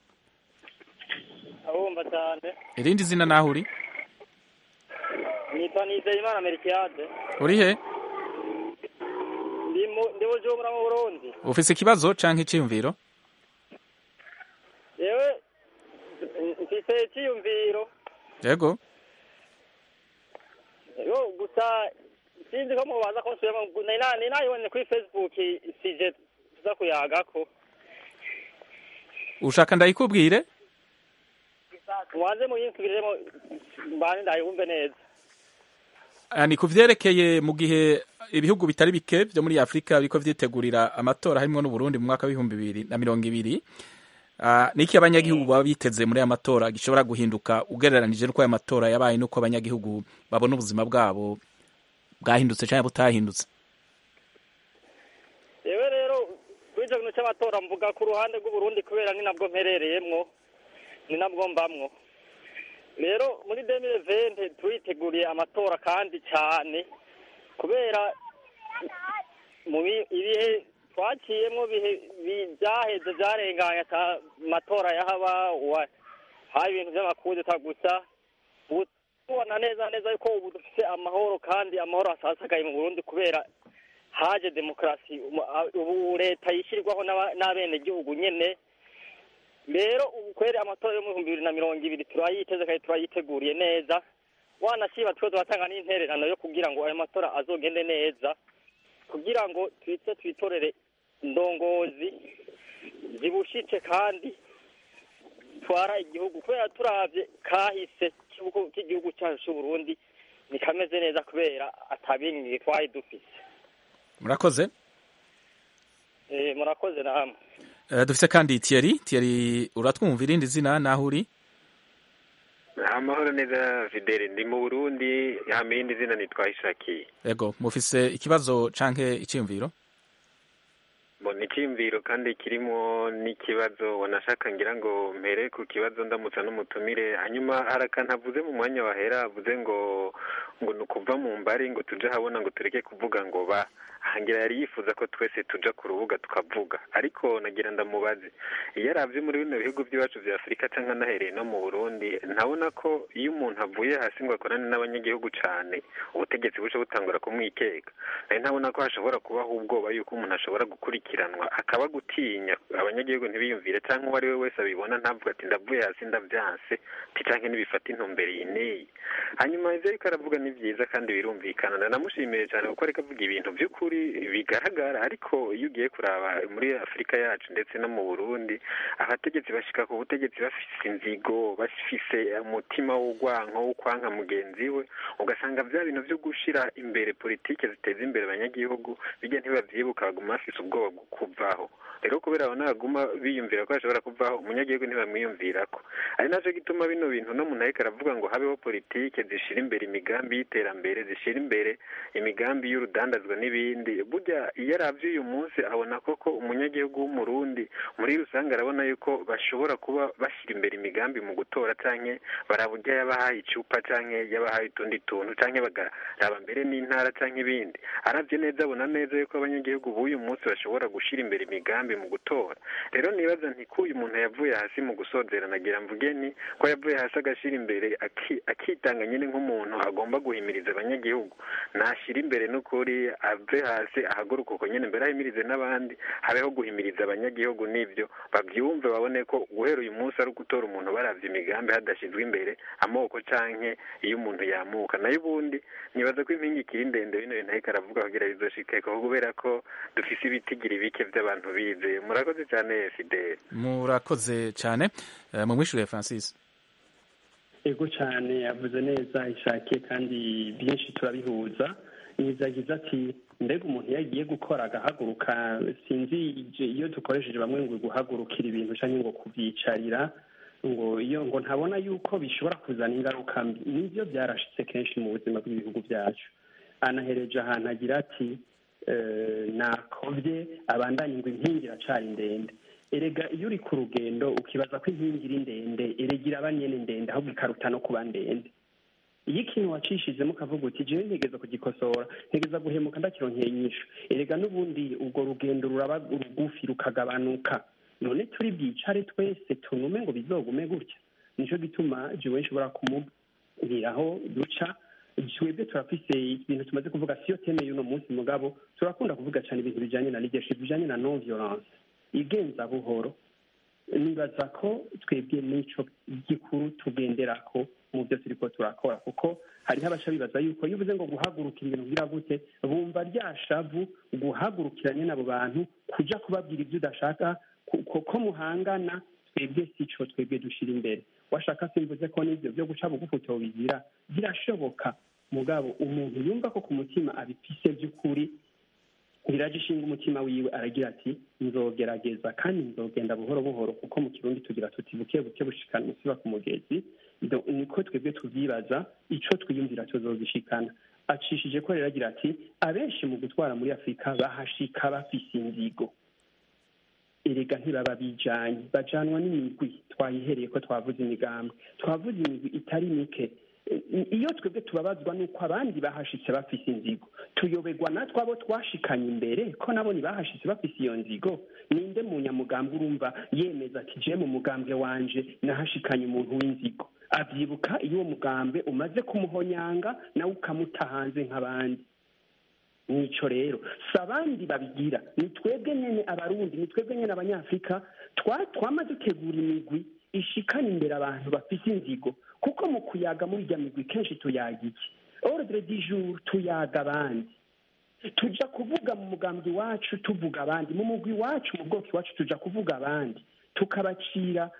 abumva cyane irindi zina naho uri nitwa nizeyimana merkiade uri he ndi bujumbura mu burundi ufise ikibazo canke iciyumviro yewe mfise iciyumviro yego yo gusa sinzi ko mubaza ko nsubiyemo ni nayibonye kuri facebook sije tuza kuyagako ushaka ndayikubwire mubanze muyinsubiremo mbane ndayibumve neza ni ku vyerekeye mu gihe ibihugu bitari bike vyo muri afurika biriko vyitegurira amatora harimwo n'uburundi mu mwaka w'ibihumbi bibiri na mirongo ibiri uh, niki abanyagihugu baba biteze muri aya matora gishobora guhinduka ugereranije n'uko aya matora yabaye n'uko abanyagihugu babona ubuzima bwabo bwahindutse canke butahindutse yewe rero kuri ico kintu c'amatora mvuga ku ruhande rw'uburundi kubera ni nabwo mperereyemwo ni nabwo mbamwo rero muri demire vente turiteguriye amatora kandi cyane kubera mu ibihe twaciyemo byaheze byarenganye amatora yahaba haba ibintu by'amakudeta gusa ubu tubona neza neza yuko ubu dufite amahoro kandi amahoro asasagaye mu burundi kubera haje demokarasi ubu leta yishyirwaho n'abenegihugu nyine rero ubu kweri amatora yo mu bihumbi bibiri na mirongo ibiri turayiteze kandi turayiteguriye neza wanashiba twe turatanga n'intererano yo kugira ngo ayo matora azogende neza kugira ngo twite twitorere indongozi zibushitse kandi twara igihugu kubera turavye kahise k'igihugu cyacu c'uburundi ni kameze neza kubera atabingiye twari dufise murakoze eh murakoze namwe Uh, dufise kandi Thierry Thierry uratwumva irindi zina naho uri amahoro neza Fidele ndi mu Burundi hama irindi zina nitwa Ishakiye yego mufise ikibazo canke iciyumviro mbona icyiyumviro kandi kirimo n'ikibazo wanashaka ngira ngo mpere ku kibazo ndamutsa n'umutumire hanyuma hari akantu avuze mu mwanya wahera avuze ngo ngo ni ukuva mu mbari ngo tuje habona ngo tureke kuvuga ngo ba ahangira yari yifuza ko twese tuja ku rubuga tukavuga ariko nagira ndamubaze iyo aravye muri bino bihugu by'iwacu vya afurika canke anahereye no mu burundi ntabona ko iyo umuntu avuye hasi ngo akorane n'abanyagihugu cane ubutegetsi buce butangura kumwikeka nari ntabona ko hashobora kubaho ubwoba yuko umuntu ashobora gukurikiranwa akaba gutinya abanyagihugu ntibiyumvire canke uwo ari we wese abibona ntavuga ati ndavuye hasi ndavyanse ti canke ntibifata intumbero iyi n'iyi hanyuma ivyo ariko aravuga ni vyiza kandi birumvikana ndanamushimiye cane kuko ariko avuga ibintu vy'ukuri bigaragara ariko iyo ugiye kuraba muri afurika yacu ndetse no mu burundi abategetsi bashika ku butegetsi bafise inzigo bafise umutima w'urwanko wo kwanka mugenzi we ugasanga vya bintu vyo gushira imbere politike ziteza imbere abanyagihugu bijya ntibavyibuka baguma bafise ubwoba bwo kuvaho rero kubera abo naguma biyumvira ko bashobora kuvaho umunyagihugu ntibamwiyumvirako ari naco gituma bino bintu no muntu ariko aravuga ngo habeho politike zishira imbere imigambi y'iterambere zishira imbere imigambi y'urudandazwa n'ibindi burya iyo aravye uyu munsi abona koko umunyagihugu w'umurundi muri rusange arabona yuko bashobora kuba bashyira imbere imigambi mu gutora canke baraburya yabahaye icupa canke yabahaye utundi tuntu canke bagaraba mbere n'intara canke ibindi aravye neza abona neza yuko abanyagihugu b'uyu munsi bashobora gushira imbere imigambi mu gutora rero nibaza nti ko uyu muntu yavuye hasi mu gusozera nagira mvuge ni ko yavuye hasi agashira imbere akitanga nyine nk'umuntu agomba guhimiriza abanyagihugu nashyira imbere n'ukuri ave hasi ahaguruka uko nyine mbere ahimirize n'abandi habeho guhimiriza abanyagihugu n'ibyo babyumve babone ko guhera uyu munsi ari ugutora umuntu baravye imigambi hadashyizwe imbere amoko canke iyo umuntu yamuka nayo ubundi nibaza ko impingi ikiri ndende bino bintu ariko aravuga kugira bizoshikeko kubera ko dufise ibitigiri bike vy'abantu bize murakoze cyane fidele murakoze cyane uh, mumwishure francis ego cyane yavuze neza ishakiye kandi byinshi turabihuza nizagize ati mbega umuntu iyo agiye gukora agahaguruka sinzi iyo dukoresheje bamwe ngo guhagurukira ibintu cyangwa ngo kubyicarira ngo iyo ngo ntabona yuko bishobora kuzana ingaruka mbi nibyo byarashitse kenshi mu buzima bw'ibihugu byacu anahereje ahantu agira ati nakobye abandanye ngo inkingi iracari ndende erega iyo uri ku rugendo ukibaza ko inkingi iri ndende erega iraba nyene ndende ahubwo ikaruta no kuba ndende iyo ikintu wacishijemo ukavuga uti jewe ntegeza kugikosora ntegeza guhemuka ndakironkeye inyishu erega n'ubundi urwo rugendo ruraba rugufi rukagabanuka none turi bwicare twese tunume ngo bizogume gutya nico gituma jewe nshobora kumubwiraho duca twebwe turafise ibintu tumaze kuvuga siyo teme y'uno munsi mugabo turakunda kuvuga cyane ibintu bijanye na leadership bijanye na non violence igenza buhoro nibaza ko twebwe n'ico gikuru tugenderako mu byo turiko turakora kuko hariho abaca bibaza yuko iyo uvuze ngo guhagurukira ibintu kugira gute bumva rya shavu guhagurukira nyene abo bantu kuja kubabwira ibyo udashaka ko muhangana twebwe sico twebwe dushira imbere washaka simvuze ko n'ivyo byo guca bugufi utobigira birashoboka mugabo umuntu yumva ko ku mutima abifise by'ukuri biraje ishinga umutima wiwe aragira ati nzogerageza kandi nzogenda buhoro buhoro kuko mu kirundi tugira tuti buke buke bushikana umusiba ku mugezi niko twebwe tuvyibaza ico twiyumvira tuzogishikana acishije ko rero agira ati abenshi mu gutwara muri afurika bahashika bafise inzigo erega ntibaba bijanye bajanwa n'imigwi twayihereye ko twavuze imigambi twavuze imigwi itari mike iyo twebwe tubabazwa n'uko abandi bahashitse bafise inzigo tuyoberwa natwe abo twashikanye imbere ko nabo ntibahashitse bafise iyo nzigo ninde mu nyamugambwe urumva yemeza ati je mu mugambwe wanje nahashikanye umuntu w'inzigo avyibuka iyo uwo mugambwe umaze kumuhonyanga nawe ukamuta hanze nk'abandi nico rero si abandi babigira ni twebwe nyene abarundi ni twebwe nyene abanyafurika twama dutegura imigwi ishikana imbere abantu bafise inzigo kuko mu kuyaga muri irya migwi kenshi tuyaga iki ordre du jour tuyaga abandi tuja kuvuga mu mugambi wacu tuvuga abandi mu mugwi wacu mu bwoko iwacu tuja kuvuga abandi tukabacira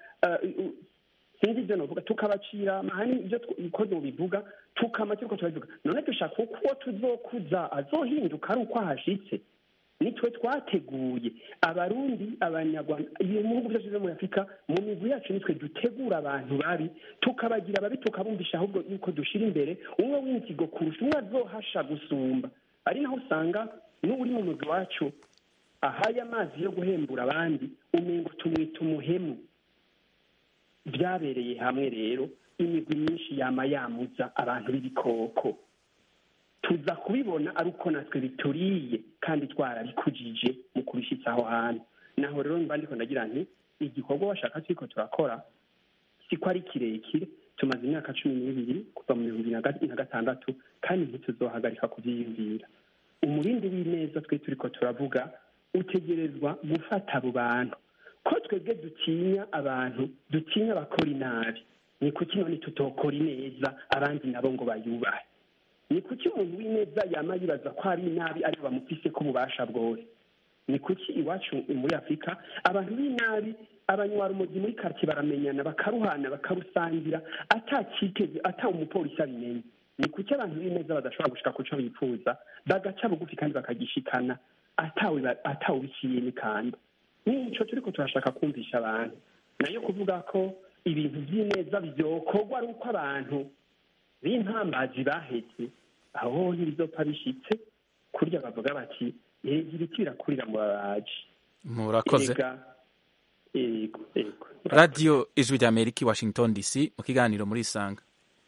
sinzi ibyo novuga tukabacira amahani ibyo uko bivuga tukama turiko turabivuga none dushaka uko uwo tuzokuza azohinduka ari uko ahashitse nitwe twateguye abarundi abanyarwanda mu bihugu byose byo muri afurika mu migwi yacu nitwe dutegura abantu babi tukabagira babi tukabumvisha ahubwo yuko dushira imbere umwe w'inzigo kurusha umwe azohasha gusumba ari naho usanga n'uri mu mugwi wacu ahaye amazi yo guhembura abandi umengo tumwita umuhemu byabereye hamwe rero imigwi myinshi yama yamuza abantu b'ibikoko tuza kubibona ari uko natwe bituriye kandi twarabikujije mu kubishyitsa aho hantu naho rero mba ndiko ndagira nti igikorwa washaka turiko turakora siko ari kirekire tumaze imyaka cumi n'ibiri kuva mu bihumbi na gatandatu kandi ntituzohagarika kuvyiyumvira umurindi w'ineza twe turiko turavuga utegerezwa gufata abo bantu ko twebwe dutinya abantu dutinya abakora inabi ni kuki none tutokora ineza abandi nabo ngo bayubahe ni kuki umuntu w'ineza yama yibaza ko ari inabi ariko bamufise ko ububasha bwose ni kuki iwacu muri afurika abantu b'inabi abanywarumozi muri karitsiye baramenyana bakaruhana bakarusangira atakiteze ata umupolisi abimenye ni kuki abantu b'ineza badashobora gushika ku cyo bifuza bagaca bugufi kandi bakagishikana atawe atawe biciye n'ikanda nico turiko turashaka kumvisha abantu nayo kuvuga ko ibintu by'ineza byokorwa ari uko abantu b'intambazi bahetse aho ntibizopfa bishitse kurya bavuga bati yega ibiti birakurira mu babaji murakoze yego yego radiyo ijwi rya amerika i washington dc mu kiganiro muri isanga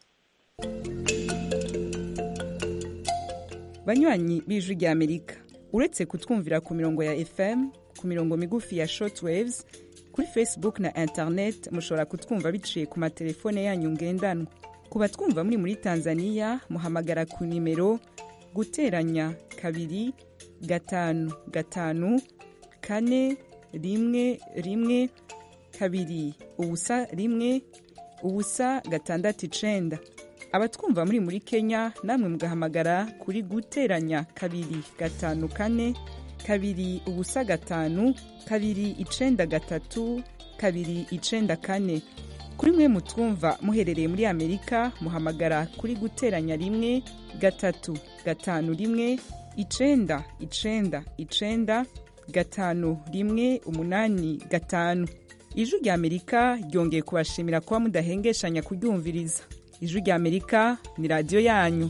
banywanyi b'ijwi rya amerika uretse kutwumvira ku mirongo ya fm ku mirongo migufi ya shortwaves kuri facebook na internet mushobora kutwumva biciye ku matelefone yanyu ngendanwa ku batwumva muri muri tanzania muhamagara ku nimero guteranya kabiri gatanu gatanu kane rimwe rimwe kabiri ubusa rimwe ubusa gatandatu icenda abatwumva muri muri kenya namwe mugahamagara kuri guteranya kabiri gatanu kane kabiri ubusa gatanu kabiri icenda gatatu kabiri icenda kane kuri mwe mutwumva muherereye muri amerika muhamagara kuri guteranya rimwe gatatu gatanu rimwe icenda icenda icenda gatanu rimwe umunani gatanu ijwi rya amerika ryongeye kubashimira kuba mudahengeshanya kuryumviriza ijwi rya amerika ni radiyo yanyu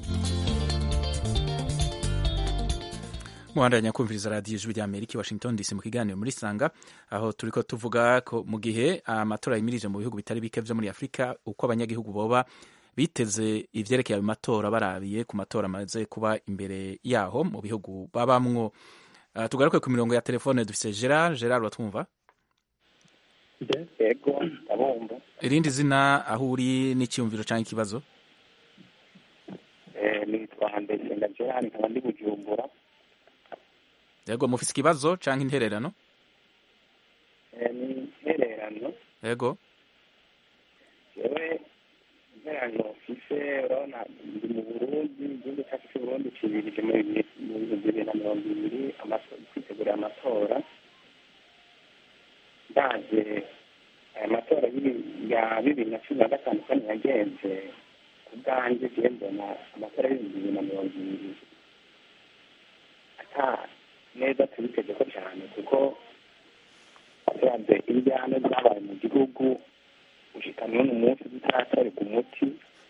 muhandanya kumviriza radiyo ijwi rya amerika i washington dc mu kiganiro muri sanga aho turiko tuvuga ko mu gihe amatora yimirije mu bihugu bitari bike vyo muri afurika uko abanyagihugu boba biteze ivyerekeye ayo matora barabiye ku matora amaze kuba imbere yaho mu bihugu babamwo uh, tugaruke ku mirongo ya telefone dufise gerard gerard watwumva yego ndabumva irindi zina aho uri n'icyumviro canke ikibazo nitwa ndesenga gerard nkaba ndi bujumbura yego mufise ikibazo canke intererano ni intererano yego yewe intererano mfise urabona ndi mu burundi igihugu cyacu cy'uburundi kibirije mu bihumbi bibiri na mirongo ibiri kwitegurira amatora ndaje aya matora ya bibiri na cumi na gatanu kandi yagenze ku bwanjye ngiye mbona amatora y'ibihumbi bibiri na mirongo ibiri ata neza tubiteze ko cyane kuko turavye injyana zabaye mu gihugu gushika n'uno munsi zitaratorerwa umuti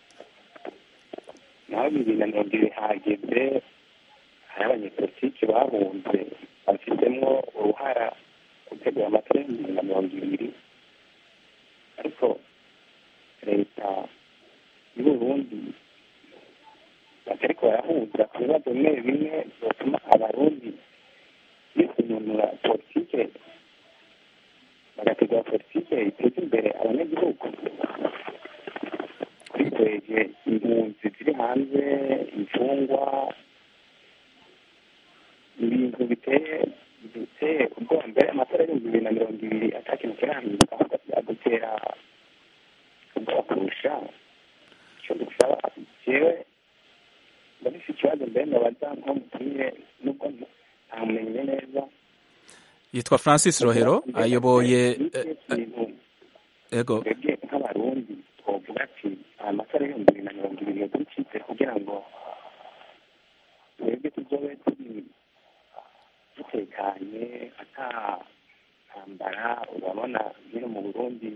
naho bibiri na mirongo ibiri hageze hari abanyepolitiki bahunze bafitemo uruhara gutegura amatora y'ibihumbi bibiri na mirongo ibiri ariko leta y'uburundi batariko barahuza ku bibazo bimwe bimwe byotuma abarundi bisununura politike bagategura politike iteza imbere abanyagihugu twitweje impunzi ziri hanze imfungwa ibintu biteye biteye ubwoba mbere amatora y'ibihumbi bibiri na mirongo ibiri ata kintu kirahinduka byagutera ubwoba kurusha icyo dusaba jewe ndabise ikibazo mbere ndabaza nko mutumire nubwo ntamumenye neza yitwa francis rohero ayoboye ego twebwe nk'abarundi twovuga ati aya matora y'ibihumbi bibiri na mirongo ibiri yadukitse kugira ngo twebwe tuzobe turi dutekanye ata ntambara urabona hino mu burundi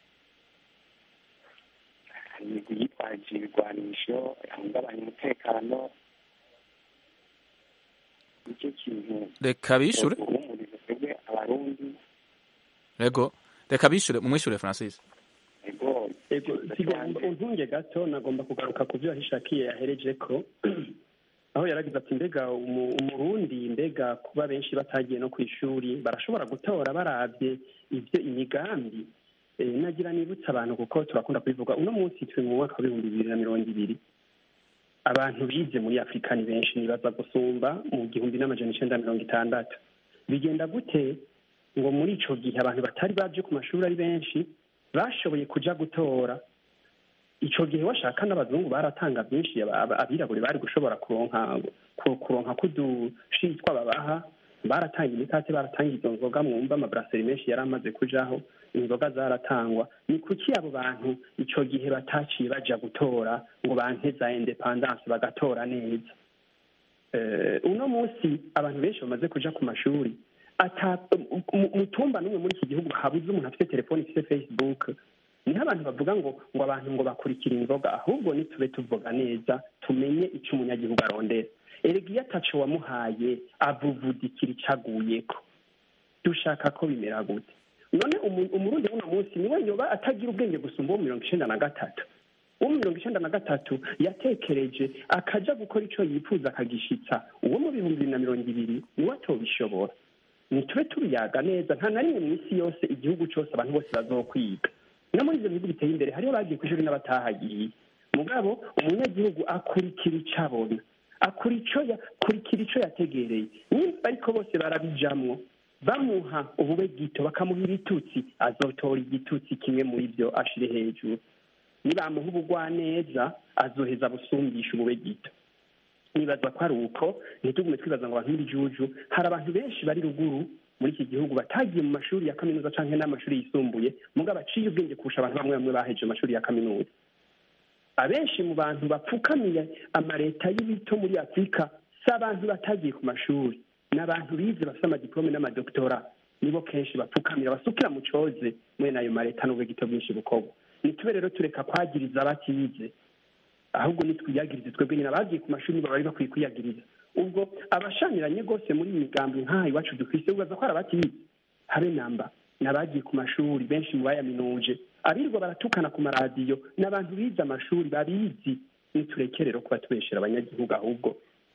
hari imigwi yitwaje ibigwanisho yahungabanya umutekano nicyo kintu reka bishure uhumuriza burundi yego reka bishure mumwishure francis ego ego untunge gato nagomba kugaruka ku byo yahishakiye yahereje ko aho yaragize ati mbega umu- umurundi mbega kuba benshi batagiye no ku ishuri barashobora gutora barabye ibyo imigambi Eh, nagira nibutsa abantu kuko turakunda kubivuga uno munsi turi mu mwaka w'ibihumbi bibiri na mirongo ibiri abantu bize muri afurika ni benshi nibaza gusumba mu gihumbi n'amajana icenda mirongo itandatu bigenda gute ngo muri ico gihe abantu batari baje ku mashuri ari benshi bashoboye kuja gutora ico gihe washaka n'abazungu baratanga byinshi aba- aba- abirabure bari gushobora kuronka ku- kuronka kudushitwa babaha baratanga imikate baratanga izo nzoga mwumva amabraseri menshi yari amaze kujaho inzoga zaratangwa ni kuki abo bantu ico gihe bataciye baja gutora ngo banke za independance bagatora neza Eh, uno munsi abantu benshi bamaze kuja ku mashuri ata mu- mu tumba n'umwe muri iki gihugu habuze umuntu afite telefone ifite facebook niho abantu bavuga ngo ngo abantu ngo bakurikira inzoga ahubwo nitube tuvuga neza tumenye icyo umunyagihugu arondera erega iyo ataco wamuhaye avuvudikira icaguyeko dushaka ko bimera gute none umu- umurundi w'uno munsi niwe yoba atagira ubwenge gusumba uwo mirongo icenda na gatatu uwo mu mirongo icenda na gatatu yatekereje akaja gukora ico yifuza akagishitsa uwo mu bihumbi bibiri na mirongo ibiri niwe atobishobora nitube tubiyaga neza nta na rimwe mu isi yose igihugu cose abantu bose bazokwiga no muri ivyo bihugu biteye imbere hariho bagiye kw'ishuri n'abatahagiye mugabo umunyagihugu akurikira ico abona akura ico ya- akurikira ico yategereye nimba ariko bose barabijamwo bamuha ubube gito bakamuha ibitutsi azotora igitutsi kimwe muri vyo ashire hejuru nibamuha ubugwaneza azoheza busumbisha ubube gito nibaza ko ari uko ntitugume twibaza ngo abantu b'ibijuju hari abantu benshi bari ruguru muri iki gihugu batagiye mu mashuri ya kaminuza canke n'amashuri yisumbuye mugabo baciye ubwenge kurusha abantu bamwe bamwe baheje amashuri ya kaminuza abenshi mu bantu bapfukamiye amaleta y'ibito muri afurika si abantu batagiye ku mashuri ni abantu bize bafite amadiplome n'amadoktora nibo kenshi bapfukamira basukira mu coze mwene ayo maleta n'ubwegito bwinshi bukorwa nitube rero tureka kwagiriza abatize ahubwo nitwiyagirize twebwe nyine abagiye ku mashuri nibo bari bakwiye kwiyagiriza ubwo abashamiranye rwose muri iyi migambi nk'aha iwacu dufise ubaza ko hari abatize habe namba ni abagiye ku mashuri benshi mu bayaminuje abirirwa baratukana ku maradiyo ni abantu bize amashuri babizi nitureke rero kuba tubeshera abanyagihugu ahubwo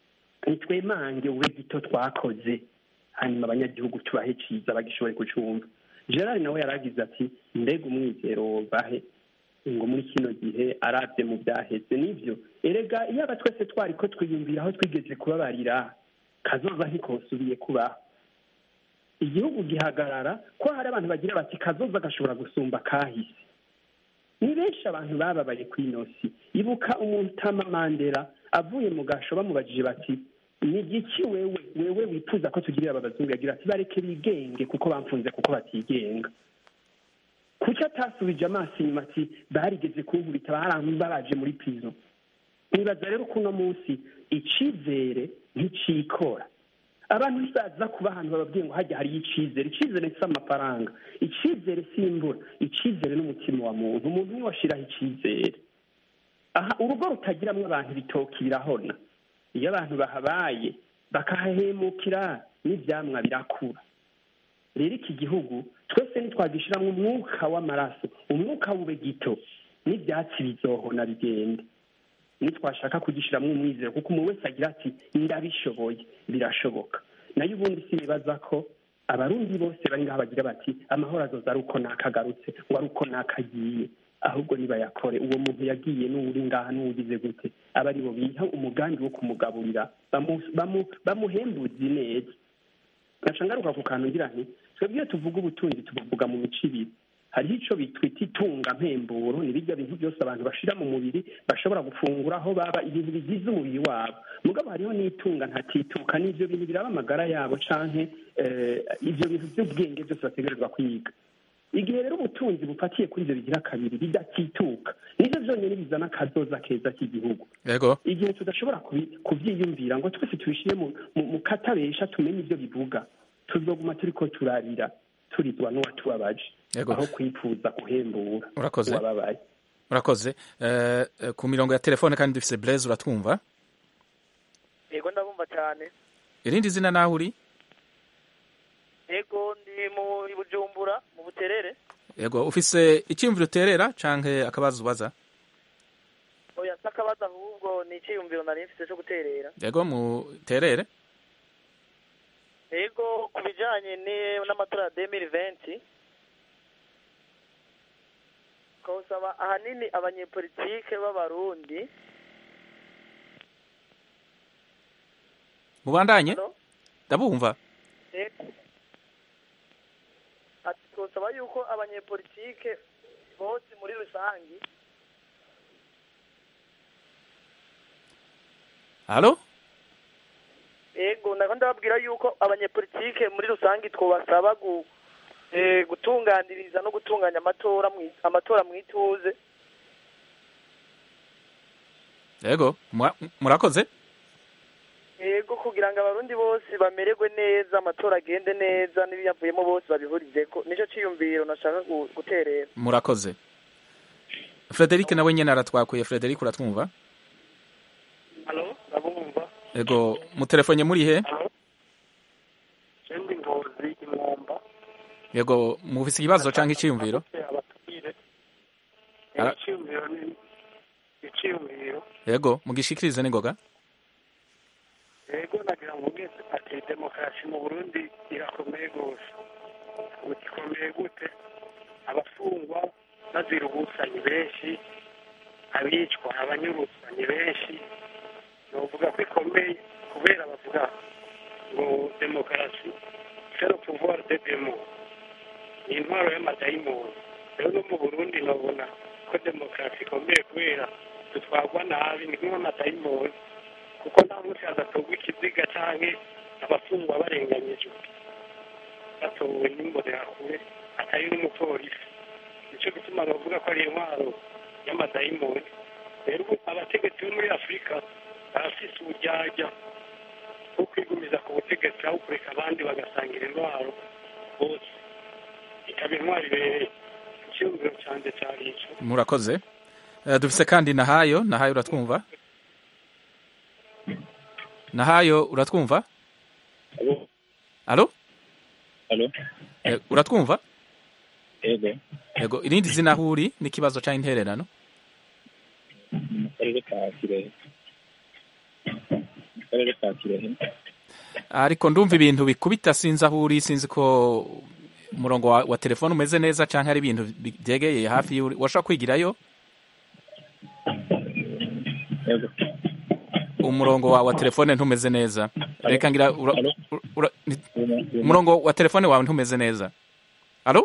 nitwemange ube gito twakoze hanyuma abanyagihugu tubahe ciza bagishobore kucumva gerard nawe yaragize ati mbega umwizero bahe ngo muri kino gihe arabye mu byaheze nivyo erega iyo aba twese twari ko twiyumvira aho twigeze kubabarira kazoza ntikosubiye kubaho igihugu gihagarara ko hari abantu bagira bati kazoza gashobora gusumba kahise ni benshi abantu bababaye ku inosi ibuka umutama mandela avuye mu gasho bamubajije bati ni igiki wewe wewe wifuza ko tugirira aba bazungu yagira ati bareke bigenge kuko bamfunze kuko batigenga kuki atasubije amaso inyuma ati barigeze kunkubita barambabaje muri pizo nibaza rero ko uno munsi icizere nticikora abantu bisaza kuba ahantu bababwiye ngo hajya hariyo icizere icizere si amafaranga icizere si imvura icizere n'umutima wa muntu umuntu niwe ashiraho icizere aha urugo rutagiramwo abantu bitoki birahona iyo abantu bahabaye bakahahemukira n'ivyamwa birakura rero iki gihugu twese ntitwagishiramwo umwuka w'amaraso umwuka w'ube gito n'ivyatsi bizohona bigende nitwashaka kugishiramwo umwizero kuko umuntu wese agira ati ndabishoboye birashoboka nayo ubundi sinibaza ko abarundi bose bari ngaho bagira bati amahoro azoza ari uko nakagarutse ngo ari uko nakagiye ahubwo nibayakore uwo muntu yagiye n'uwuri ngaha n'uwugize gute aba ari bo biha umugambi wo kumugaburira bamu- bamu- bamuhembuzi neza gaca ngaruka ku kantu ngira nti twebwe iyo tuvuga ubutunzi tubuvuga mu mico ibiri hariho ico bitwita itunga mpemburo ni birya bintu byose abantu bashira mu mubiri bashobora gufungura aho baba ibintu bigize umubiri wabo mugabo hariho n'itunga ntatituka n'ivyo bintu biraba amagara yabo canke eh, ivyo bintu vy'ubwenge byose bategerezwa kwiga igihe rero ubutunzi bufatiye kuri ivyo bigira kabiri bidatituka nivyo vyonyene bizana akazoza keza k'igihugu yego igihe tudashobora kubi- kuvyiyumvira ngo twese tubishire mu, mu, mu katabesha tumenye ivyo bivuga tuzoguma turiko turarira turizwa n'uwatubabaje Yego. aho kwifuza guhembura Urakoze. uwababaye urakoze Eh, eh, ku mirongo ya telefone kandi dufise blaise uratwumva yego ndabumva cyane irindi zina naho uri ego ndi mu i bujumbura mu buterere yego ufise icyiyumviro uterera canke akabazo ubaza oya si akabazo ahubwo ni icyiyumviro nari mfite cyo guterera yego muterere ego ku bijyanye ni- n'amatora ya demiri venti ukawusaba ahanini abanyepolitike b'abarundi mubandanye Hello? ndabumva Ego. ati twosaba yuko abanyepolitike bose muri rusange halo ego nako ndababwira yuko abanyepolitike muri rusange twobasaba gu, eh, gutunganiriza no gutunganya amatora mwi- amatora mu ituze yego mura- murakoze ego kugira ngo abarundi bose bamererwe neza amatora agende neza n'ibiyavuyemo bose babihurizeko nicyo ciyumviro nashaka gu- guterera murakoze frederic nawe nyene aratwakuye frederic uratwumva halo ndabumva yego mutelefone muri he sendi ngozi imwomba yego mufise ikibazo canke iciyumviro abatubwire Ara- icyiyumviro ni icyiyumviro yego mugishikirize n'ingoga yego nagira ngo mvuge ati demokarasi mu burundi irakomeye rwose ubu ikomeye gute abafungwa bazira ubusanyi benshi abicwa abanyuruzwa ni benshi novuga ko ikomeye kubera bavuga ngo demokarasi c'est le pouvoir de demo ni intwaro y'amadayimoni rero no mu burundi nabona ko demokarasi ikomeye kubera dutwarwa nabi ni nk'amadayimoni kuko nta munsi hadatorwa ikiziga canke abafungwa barenganyijwe batowe n'imbonerakure atari n'umupolisi nico gituma bavuga ko ari intwaro y'amadayimoni rero ubu abategetsi bo muri afurika barafise uburyarya bwo kwigumiza ku butegetsi aho kureka abandi bagasangira intwaro bose ikaba intwaro ibereye icyiyumviro canje cari ico murakoze Eh, dufise kandi nahayo nahayo uratwumva nahayo uratwumva alo Alo? Eh, uratwumva Ego, yego irindi zina aho uri n'ikibazo canke intererano mu karere ka Kirehe. Mu karere ka Kirehe. ariko ndumva ibintu bikubita sinzi aho uri sinzi ko umurongo wa, wa telefone umeze neza canke ari ibintu bi- byegeye hafi y'uri washobora kwigirayo Ego. umurongo wa, wa telefone ntumeze neza reka ngira ura, ura, ura, ni- umurongo wa telefone wawe ntumeze neza alo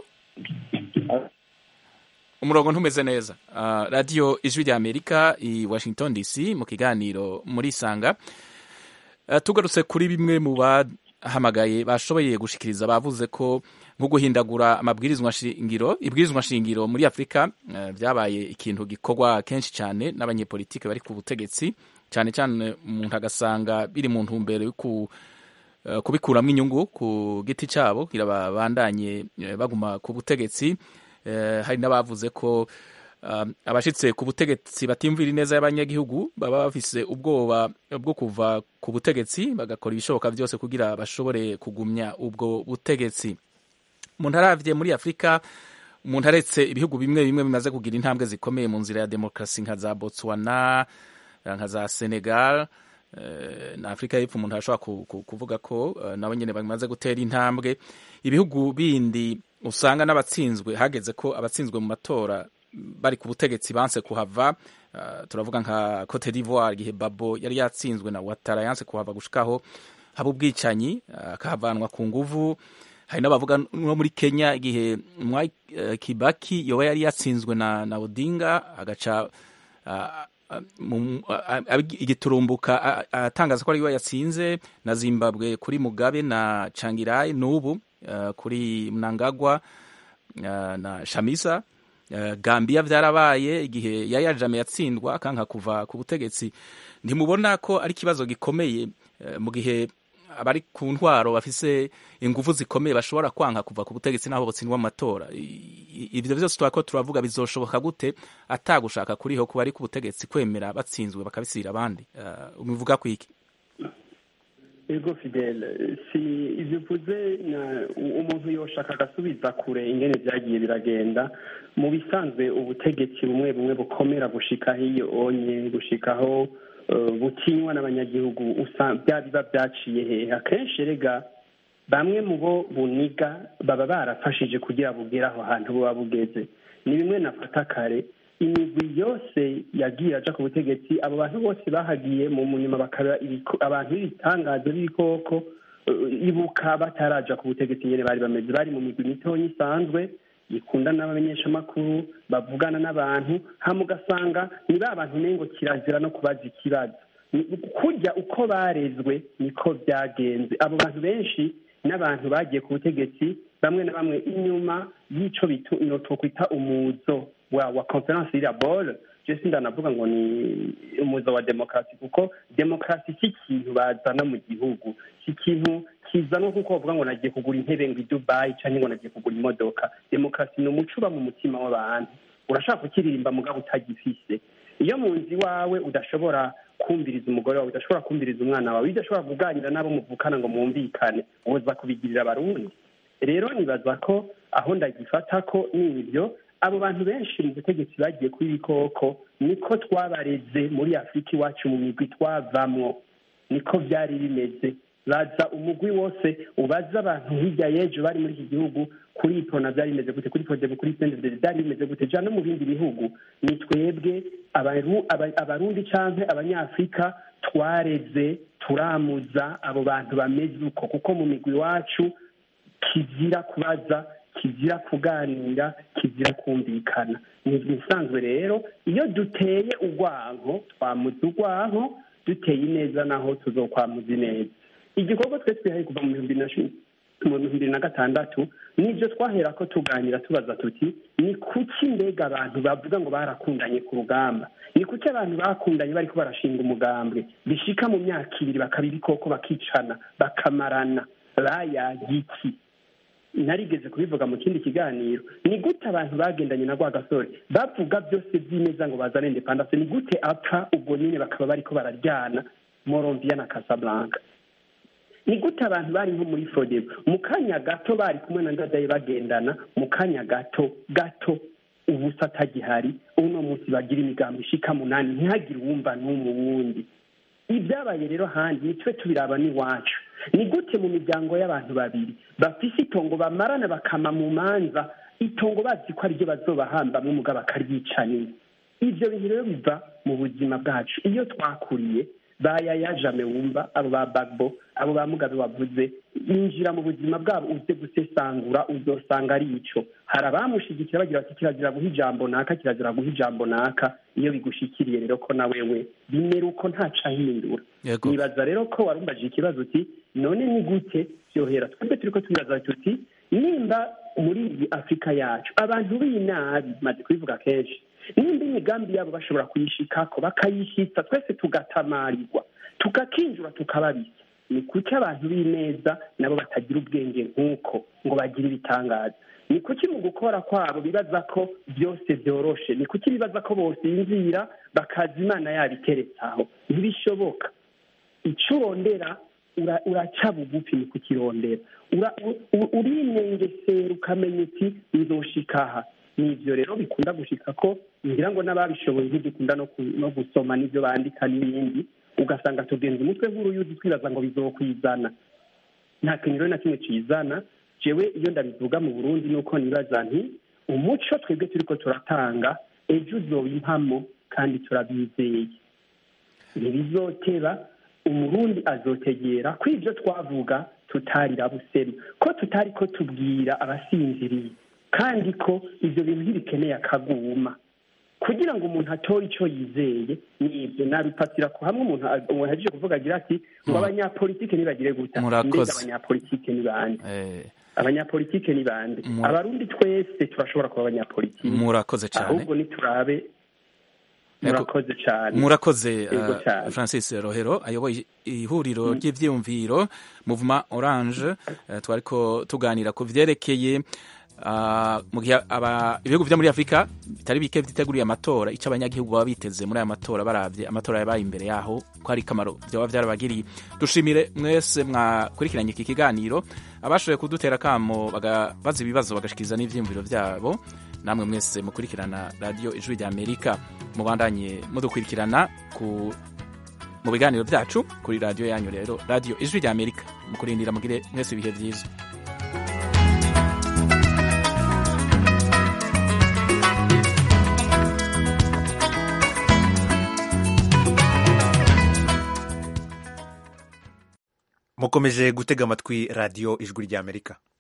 umurongo ntumeze neza uh, radio ijwi rya amerika i washington dc mu kiganiro muri sanga uh, tugarutse kuri bimwe mu bahamagaye bashoboye gushikiriza bavuze ko nko guhindagura amabwirizwa shingiro ibwirizwa shingiro muri afurika uh, byabaye ikintu gikorwa kenshi cyane n'abanyepolitike bari ku butegetsi cyane cyane umuntu agasanga biri mu ntumbero yo ku eh, kubikuramo inyungu ku giti cyabo kugira babandanye eh, baguma ku butegetsi Eh, hari n'abavuze ko um, abashitse ku butegetsi batimvira ineza y'abanyagihugu baba bafise ubwoba bwo kuva ku butegetsi bagakora ibishoboka byose kugira bashobore kugumya ubwo butegetsi umuntu aravye muri afurika umuntu aretse ibihugu bimwe bimwe bimaze kugira intambwe zikomeye mu nzira ya demokarasi nka za botswana nka za senegal eh, na afurika y'epfo umuntu arashobora ku- ku- kuvuga ko eh, nabo nyene bamaze gutera intambwe ibihugu bindi usanga n'abatsinzwe hageze ko abatsinzwe mu matora bari ku butegetsi banse kuhava uh, turavuga nka Cote d'Ivoire igihe Babo yari yatsinzwe na Ouattara yanse kuhava gushikaho haba ubwicanyi uh, akahavanwa ku nguvu hari n'abavuga no muri Kenya igihe Mwai uh, Kibaki yoba yari yatsinzwe na, na Odinga agaca uh, mu- a- a- igiturumbuka a- atangaza ko ariwe yatsinze na Zimbabwe kuri Mugabe na Changirai n'ubu uh, kuri Mnangagwa uh, na Shamisa uh, Gambia vyarabaye igihe Yaya Jammeh yatsindwa akanka kuva ku butegetsi ntimubona ko ari ikibazo gikomeye uh, mu gihe abari ku ntwaro bafise ingufu zikomeye bashobora kwanka kuva ku butegetsi n'aho botsindwa mu matora I- i- ivyo vyose turako turavuga bizoshoboka gute atagushaka kuriho kuba ari ku butegetsi kwemera batsinzwe bakabisira abandi uh, ubivuga kwiki ego fidele si ibyo uvuze umuntu yoshaka agasubiza kure ingene byagiye biragenda mu bisanzwe ubutegetsi bumwe bumwe bukomera gushikaho iyo onye gushikaho butinywa n'abanyagihugu biba byaciye hehe akenshi rega bamwe mu bo buniga baba barafashije kugira bugere aho hantu buba bugeze ni bimwe nafata kare imigwi yose yagiye aja ku butegetsi abo bantu bose bahagiye mu nyuma bakaba abantu b'ibitangazo b'ibikoko ibuka bataraja ku butegetsi nyene bari bameze bari mu migwi mitonya isanzwe ikundana n'abamenyeshamakuru bavugana n'abantu hama ugasanga ni ba bantu nengo kirazira no kubaza ikibazo kurya uko barezwe niko byagenze abo bantu benshi n'abantu bagiye ku butegetsi bamwe na bamwe inyuma y'ico twokwita umuzo wa wa conference iriya bole jesi ndanavuga ngo ni umuzo wa demokarasi kuko demokarasi si ikintu bazana mu gihugu si ikintu kizanwa kuko bavuga ngo nagiye kugura intebe ngo i dubayi cyangwa ngo nagiye kugura imodoka demokarasi ni umuco uba mu mutima w'abantu urashaka kukiririmba mugabo utagifise iyo mu nzu iwawe udashobora kumviriza umugore wawe udashobora kumviriza umwana wawe udashobora kuganira n'abo muvukana ngo mwumvikane uza kubigirira abarundi rero nibaza ko aho ndagifata ko n'ibyo abo bantu benshi mu butegetsi bagiye kuri ibikoko niko twabareze muri afurika iwacu mu migwi twavamwo niko byari bimeze baza umugwi wose ubaza abantu hirya y'ejo bari muri iki gihugu kuri ipona byari bimeze gute kuri podebo kuri sendede byari bimeze gute ja no mu bindi bihugu ni twebwe abarundi canke abanyafurika twareze turamuza abo bantu bameze uko kuko mu migwi iwacu kizira kubaza kizira kuganira kizira kumvikana ni ibisanzwe rero iyo duteye urwanko twamuza urwanko duteye ineza naho tuzokwamuza ineza igikorwa twe twihaye kuva mu bihumbi na cumi mu bihumbi bibiri na gatandatu nibyo twahera ko tuganira tubaza tuti ni kuki mbega abantu bavuga ngo barakundanye ku rugamba ni kuki abantu bakundanye bariko barashinga umugambwe bishika mu myaka ibiri bakaba ibikoko bakicana bakamarana bayagiki narigeze kubivuga mu kindi kiganiro ni gute abantu bagendanye na rwa gasore bavuga byose by'ineza ngo bazane independance ni gute apfa ubwo nyine bakaba bariko bararyana morovia na casablanca ni gute abantu bari nko muri frodebo mu kanya gato bari kumwe na ndadaye bagendana mu kanya gato gato ubusa atagihari uno munsi bagira imigambi ishika munani ntihagire uwumva n'umwe wundi ibyabaye rero handi nitwe tubiraba n'iwacu ni gute mu miryango y'abantu babiri bafise itongo bamarana bakama mu manza itongo bazi ko ariryo bazobahambamwo umugabo akaryicanira ivyo bintu rero biva mu buzima bwacu iyo twakuriye bayayajame wumva abo ba bagbo abo ba mugabe wavuze injira mu buzima bwabo uze gusesangura uzosanga ari ico hari abamushigikira bagira bati kirazira guha ijambo naka kirazira guha ijambo naka iyo bigushikiriye rero ko na wewe bimera uko ntaca ahindura nibaza rero ko warumbajije ikibazo uti none ni gute vyohera twebwe turiko twibaza tuti nimba muri iyi afurika yacu abantu b'inabi maze kubivuga kenshi nimba imigambi yabo bashobora kuyishikako bakayishitsa twese tugatamarirwa tukakinjura tukababisa ni kuki abantu b'ineza nabo batagira ubwenge nk'uko ngo bagire ibitangaza ni kuki mu gukora kwabo bibaza ko byose byoroshe ni kuki bibaza ko bosinzira bakaza imana yabo iteretse aho ntibishoboka icyo urondera uraca bugufi ni kukirondera urinengesera ukamenya uti nzoshikaha ni ibyo rero bikunda gushika ko ngira ngo n'ababishoboye ntidukunda no gusoma n'ibyo bandika n'ibindi ugasanga tugenza umutwe nk'uruyuzi twibaza ngo bizokwizana nta kintu rero na kimwe kizana jewe iyo ndabivuga mu burundi nuko nibaza nti umuco twebwe turiko turatanga ejo uzoba impamo kandi turabizeye ntibizoteba umurundi azotegera ko ibyo twavuga tutarira busema ko tutari ko tubwira abasinziriye kandi ko ibyo bintu ntibikeneye akaguma kugira ngo umuntu atore icyo yizeye ni ibyo nabipatira ko hamwe umuntu ahejeje kuvuga agira ati ngo abanyapolitike ntibagire guta mbega abanyapolitike ni bande abanyapolitike ni bande abarundi twese turashobora kuba abanyapolitike murakoze cyane ahubwo niturabe murakoze cyane murakoze francis rohero ayoboye ihuriro ry'ibyiyumviro muvuma oranje twariko tuganira ku byerekeye Ah, mu gihe aba- ibihugu vyo muri afurika bitari bike vyiteguriye amatora ico abanyagihugu baba biteze muri aya matora baravye amatora yabaye imbere yaho ko hari kamaro vyoba vyarabagiriye dushimire mwese mwakurikiranye iki kiganiro abashoboye kudutera kamo baga- baza ibibazo bagashikiriza n'ivyiyumviro vyabo namwe mwese mukurikirana radiyo ijwi rya amerika mubandanye mudukurikirana ku mu biganiro vyacu kuri radiyo yanyu rero radiyo ijwi rya amerika mukurindira mugire mwese ibihe vyiza mukomeje gutega amatwi radiyo ijwi ry'amerika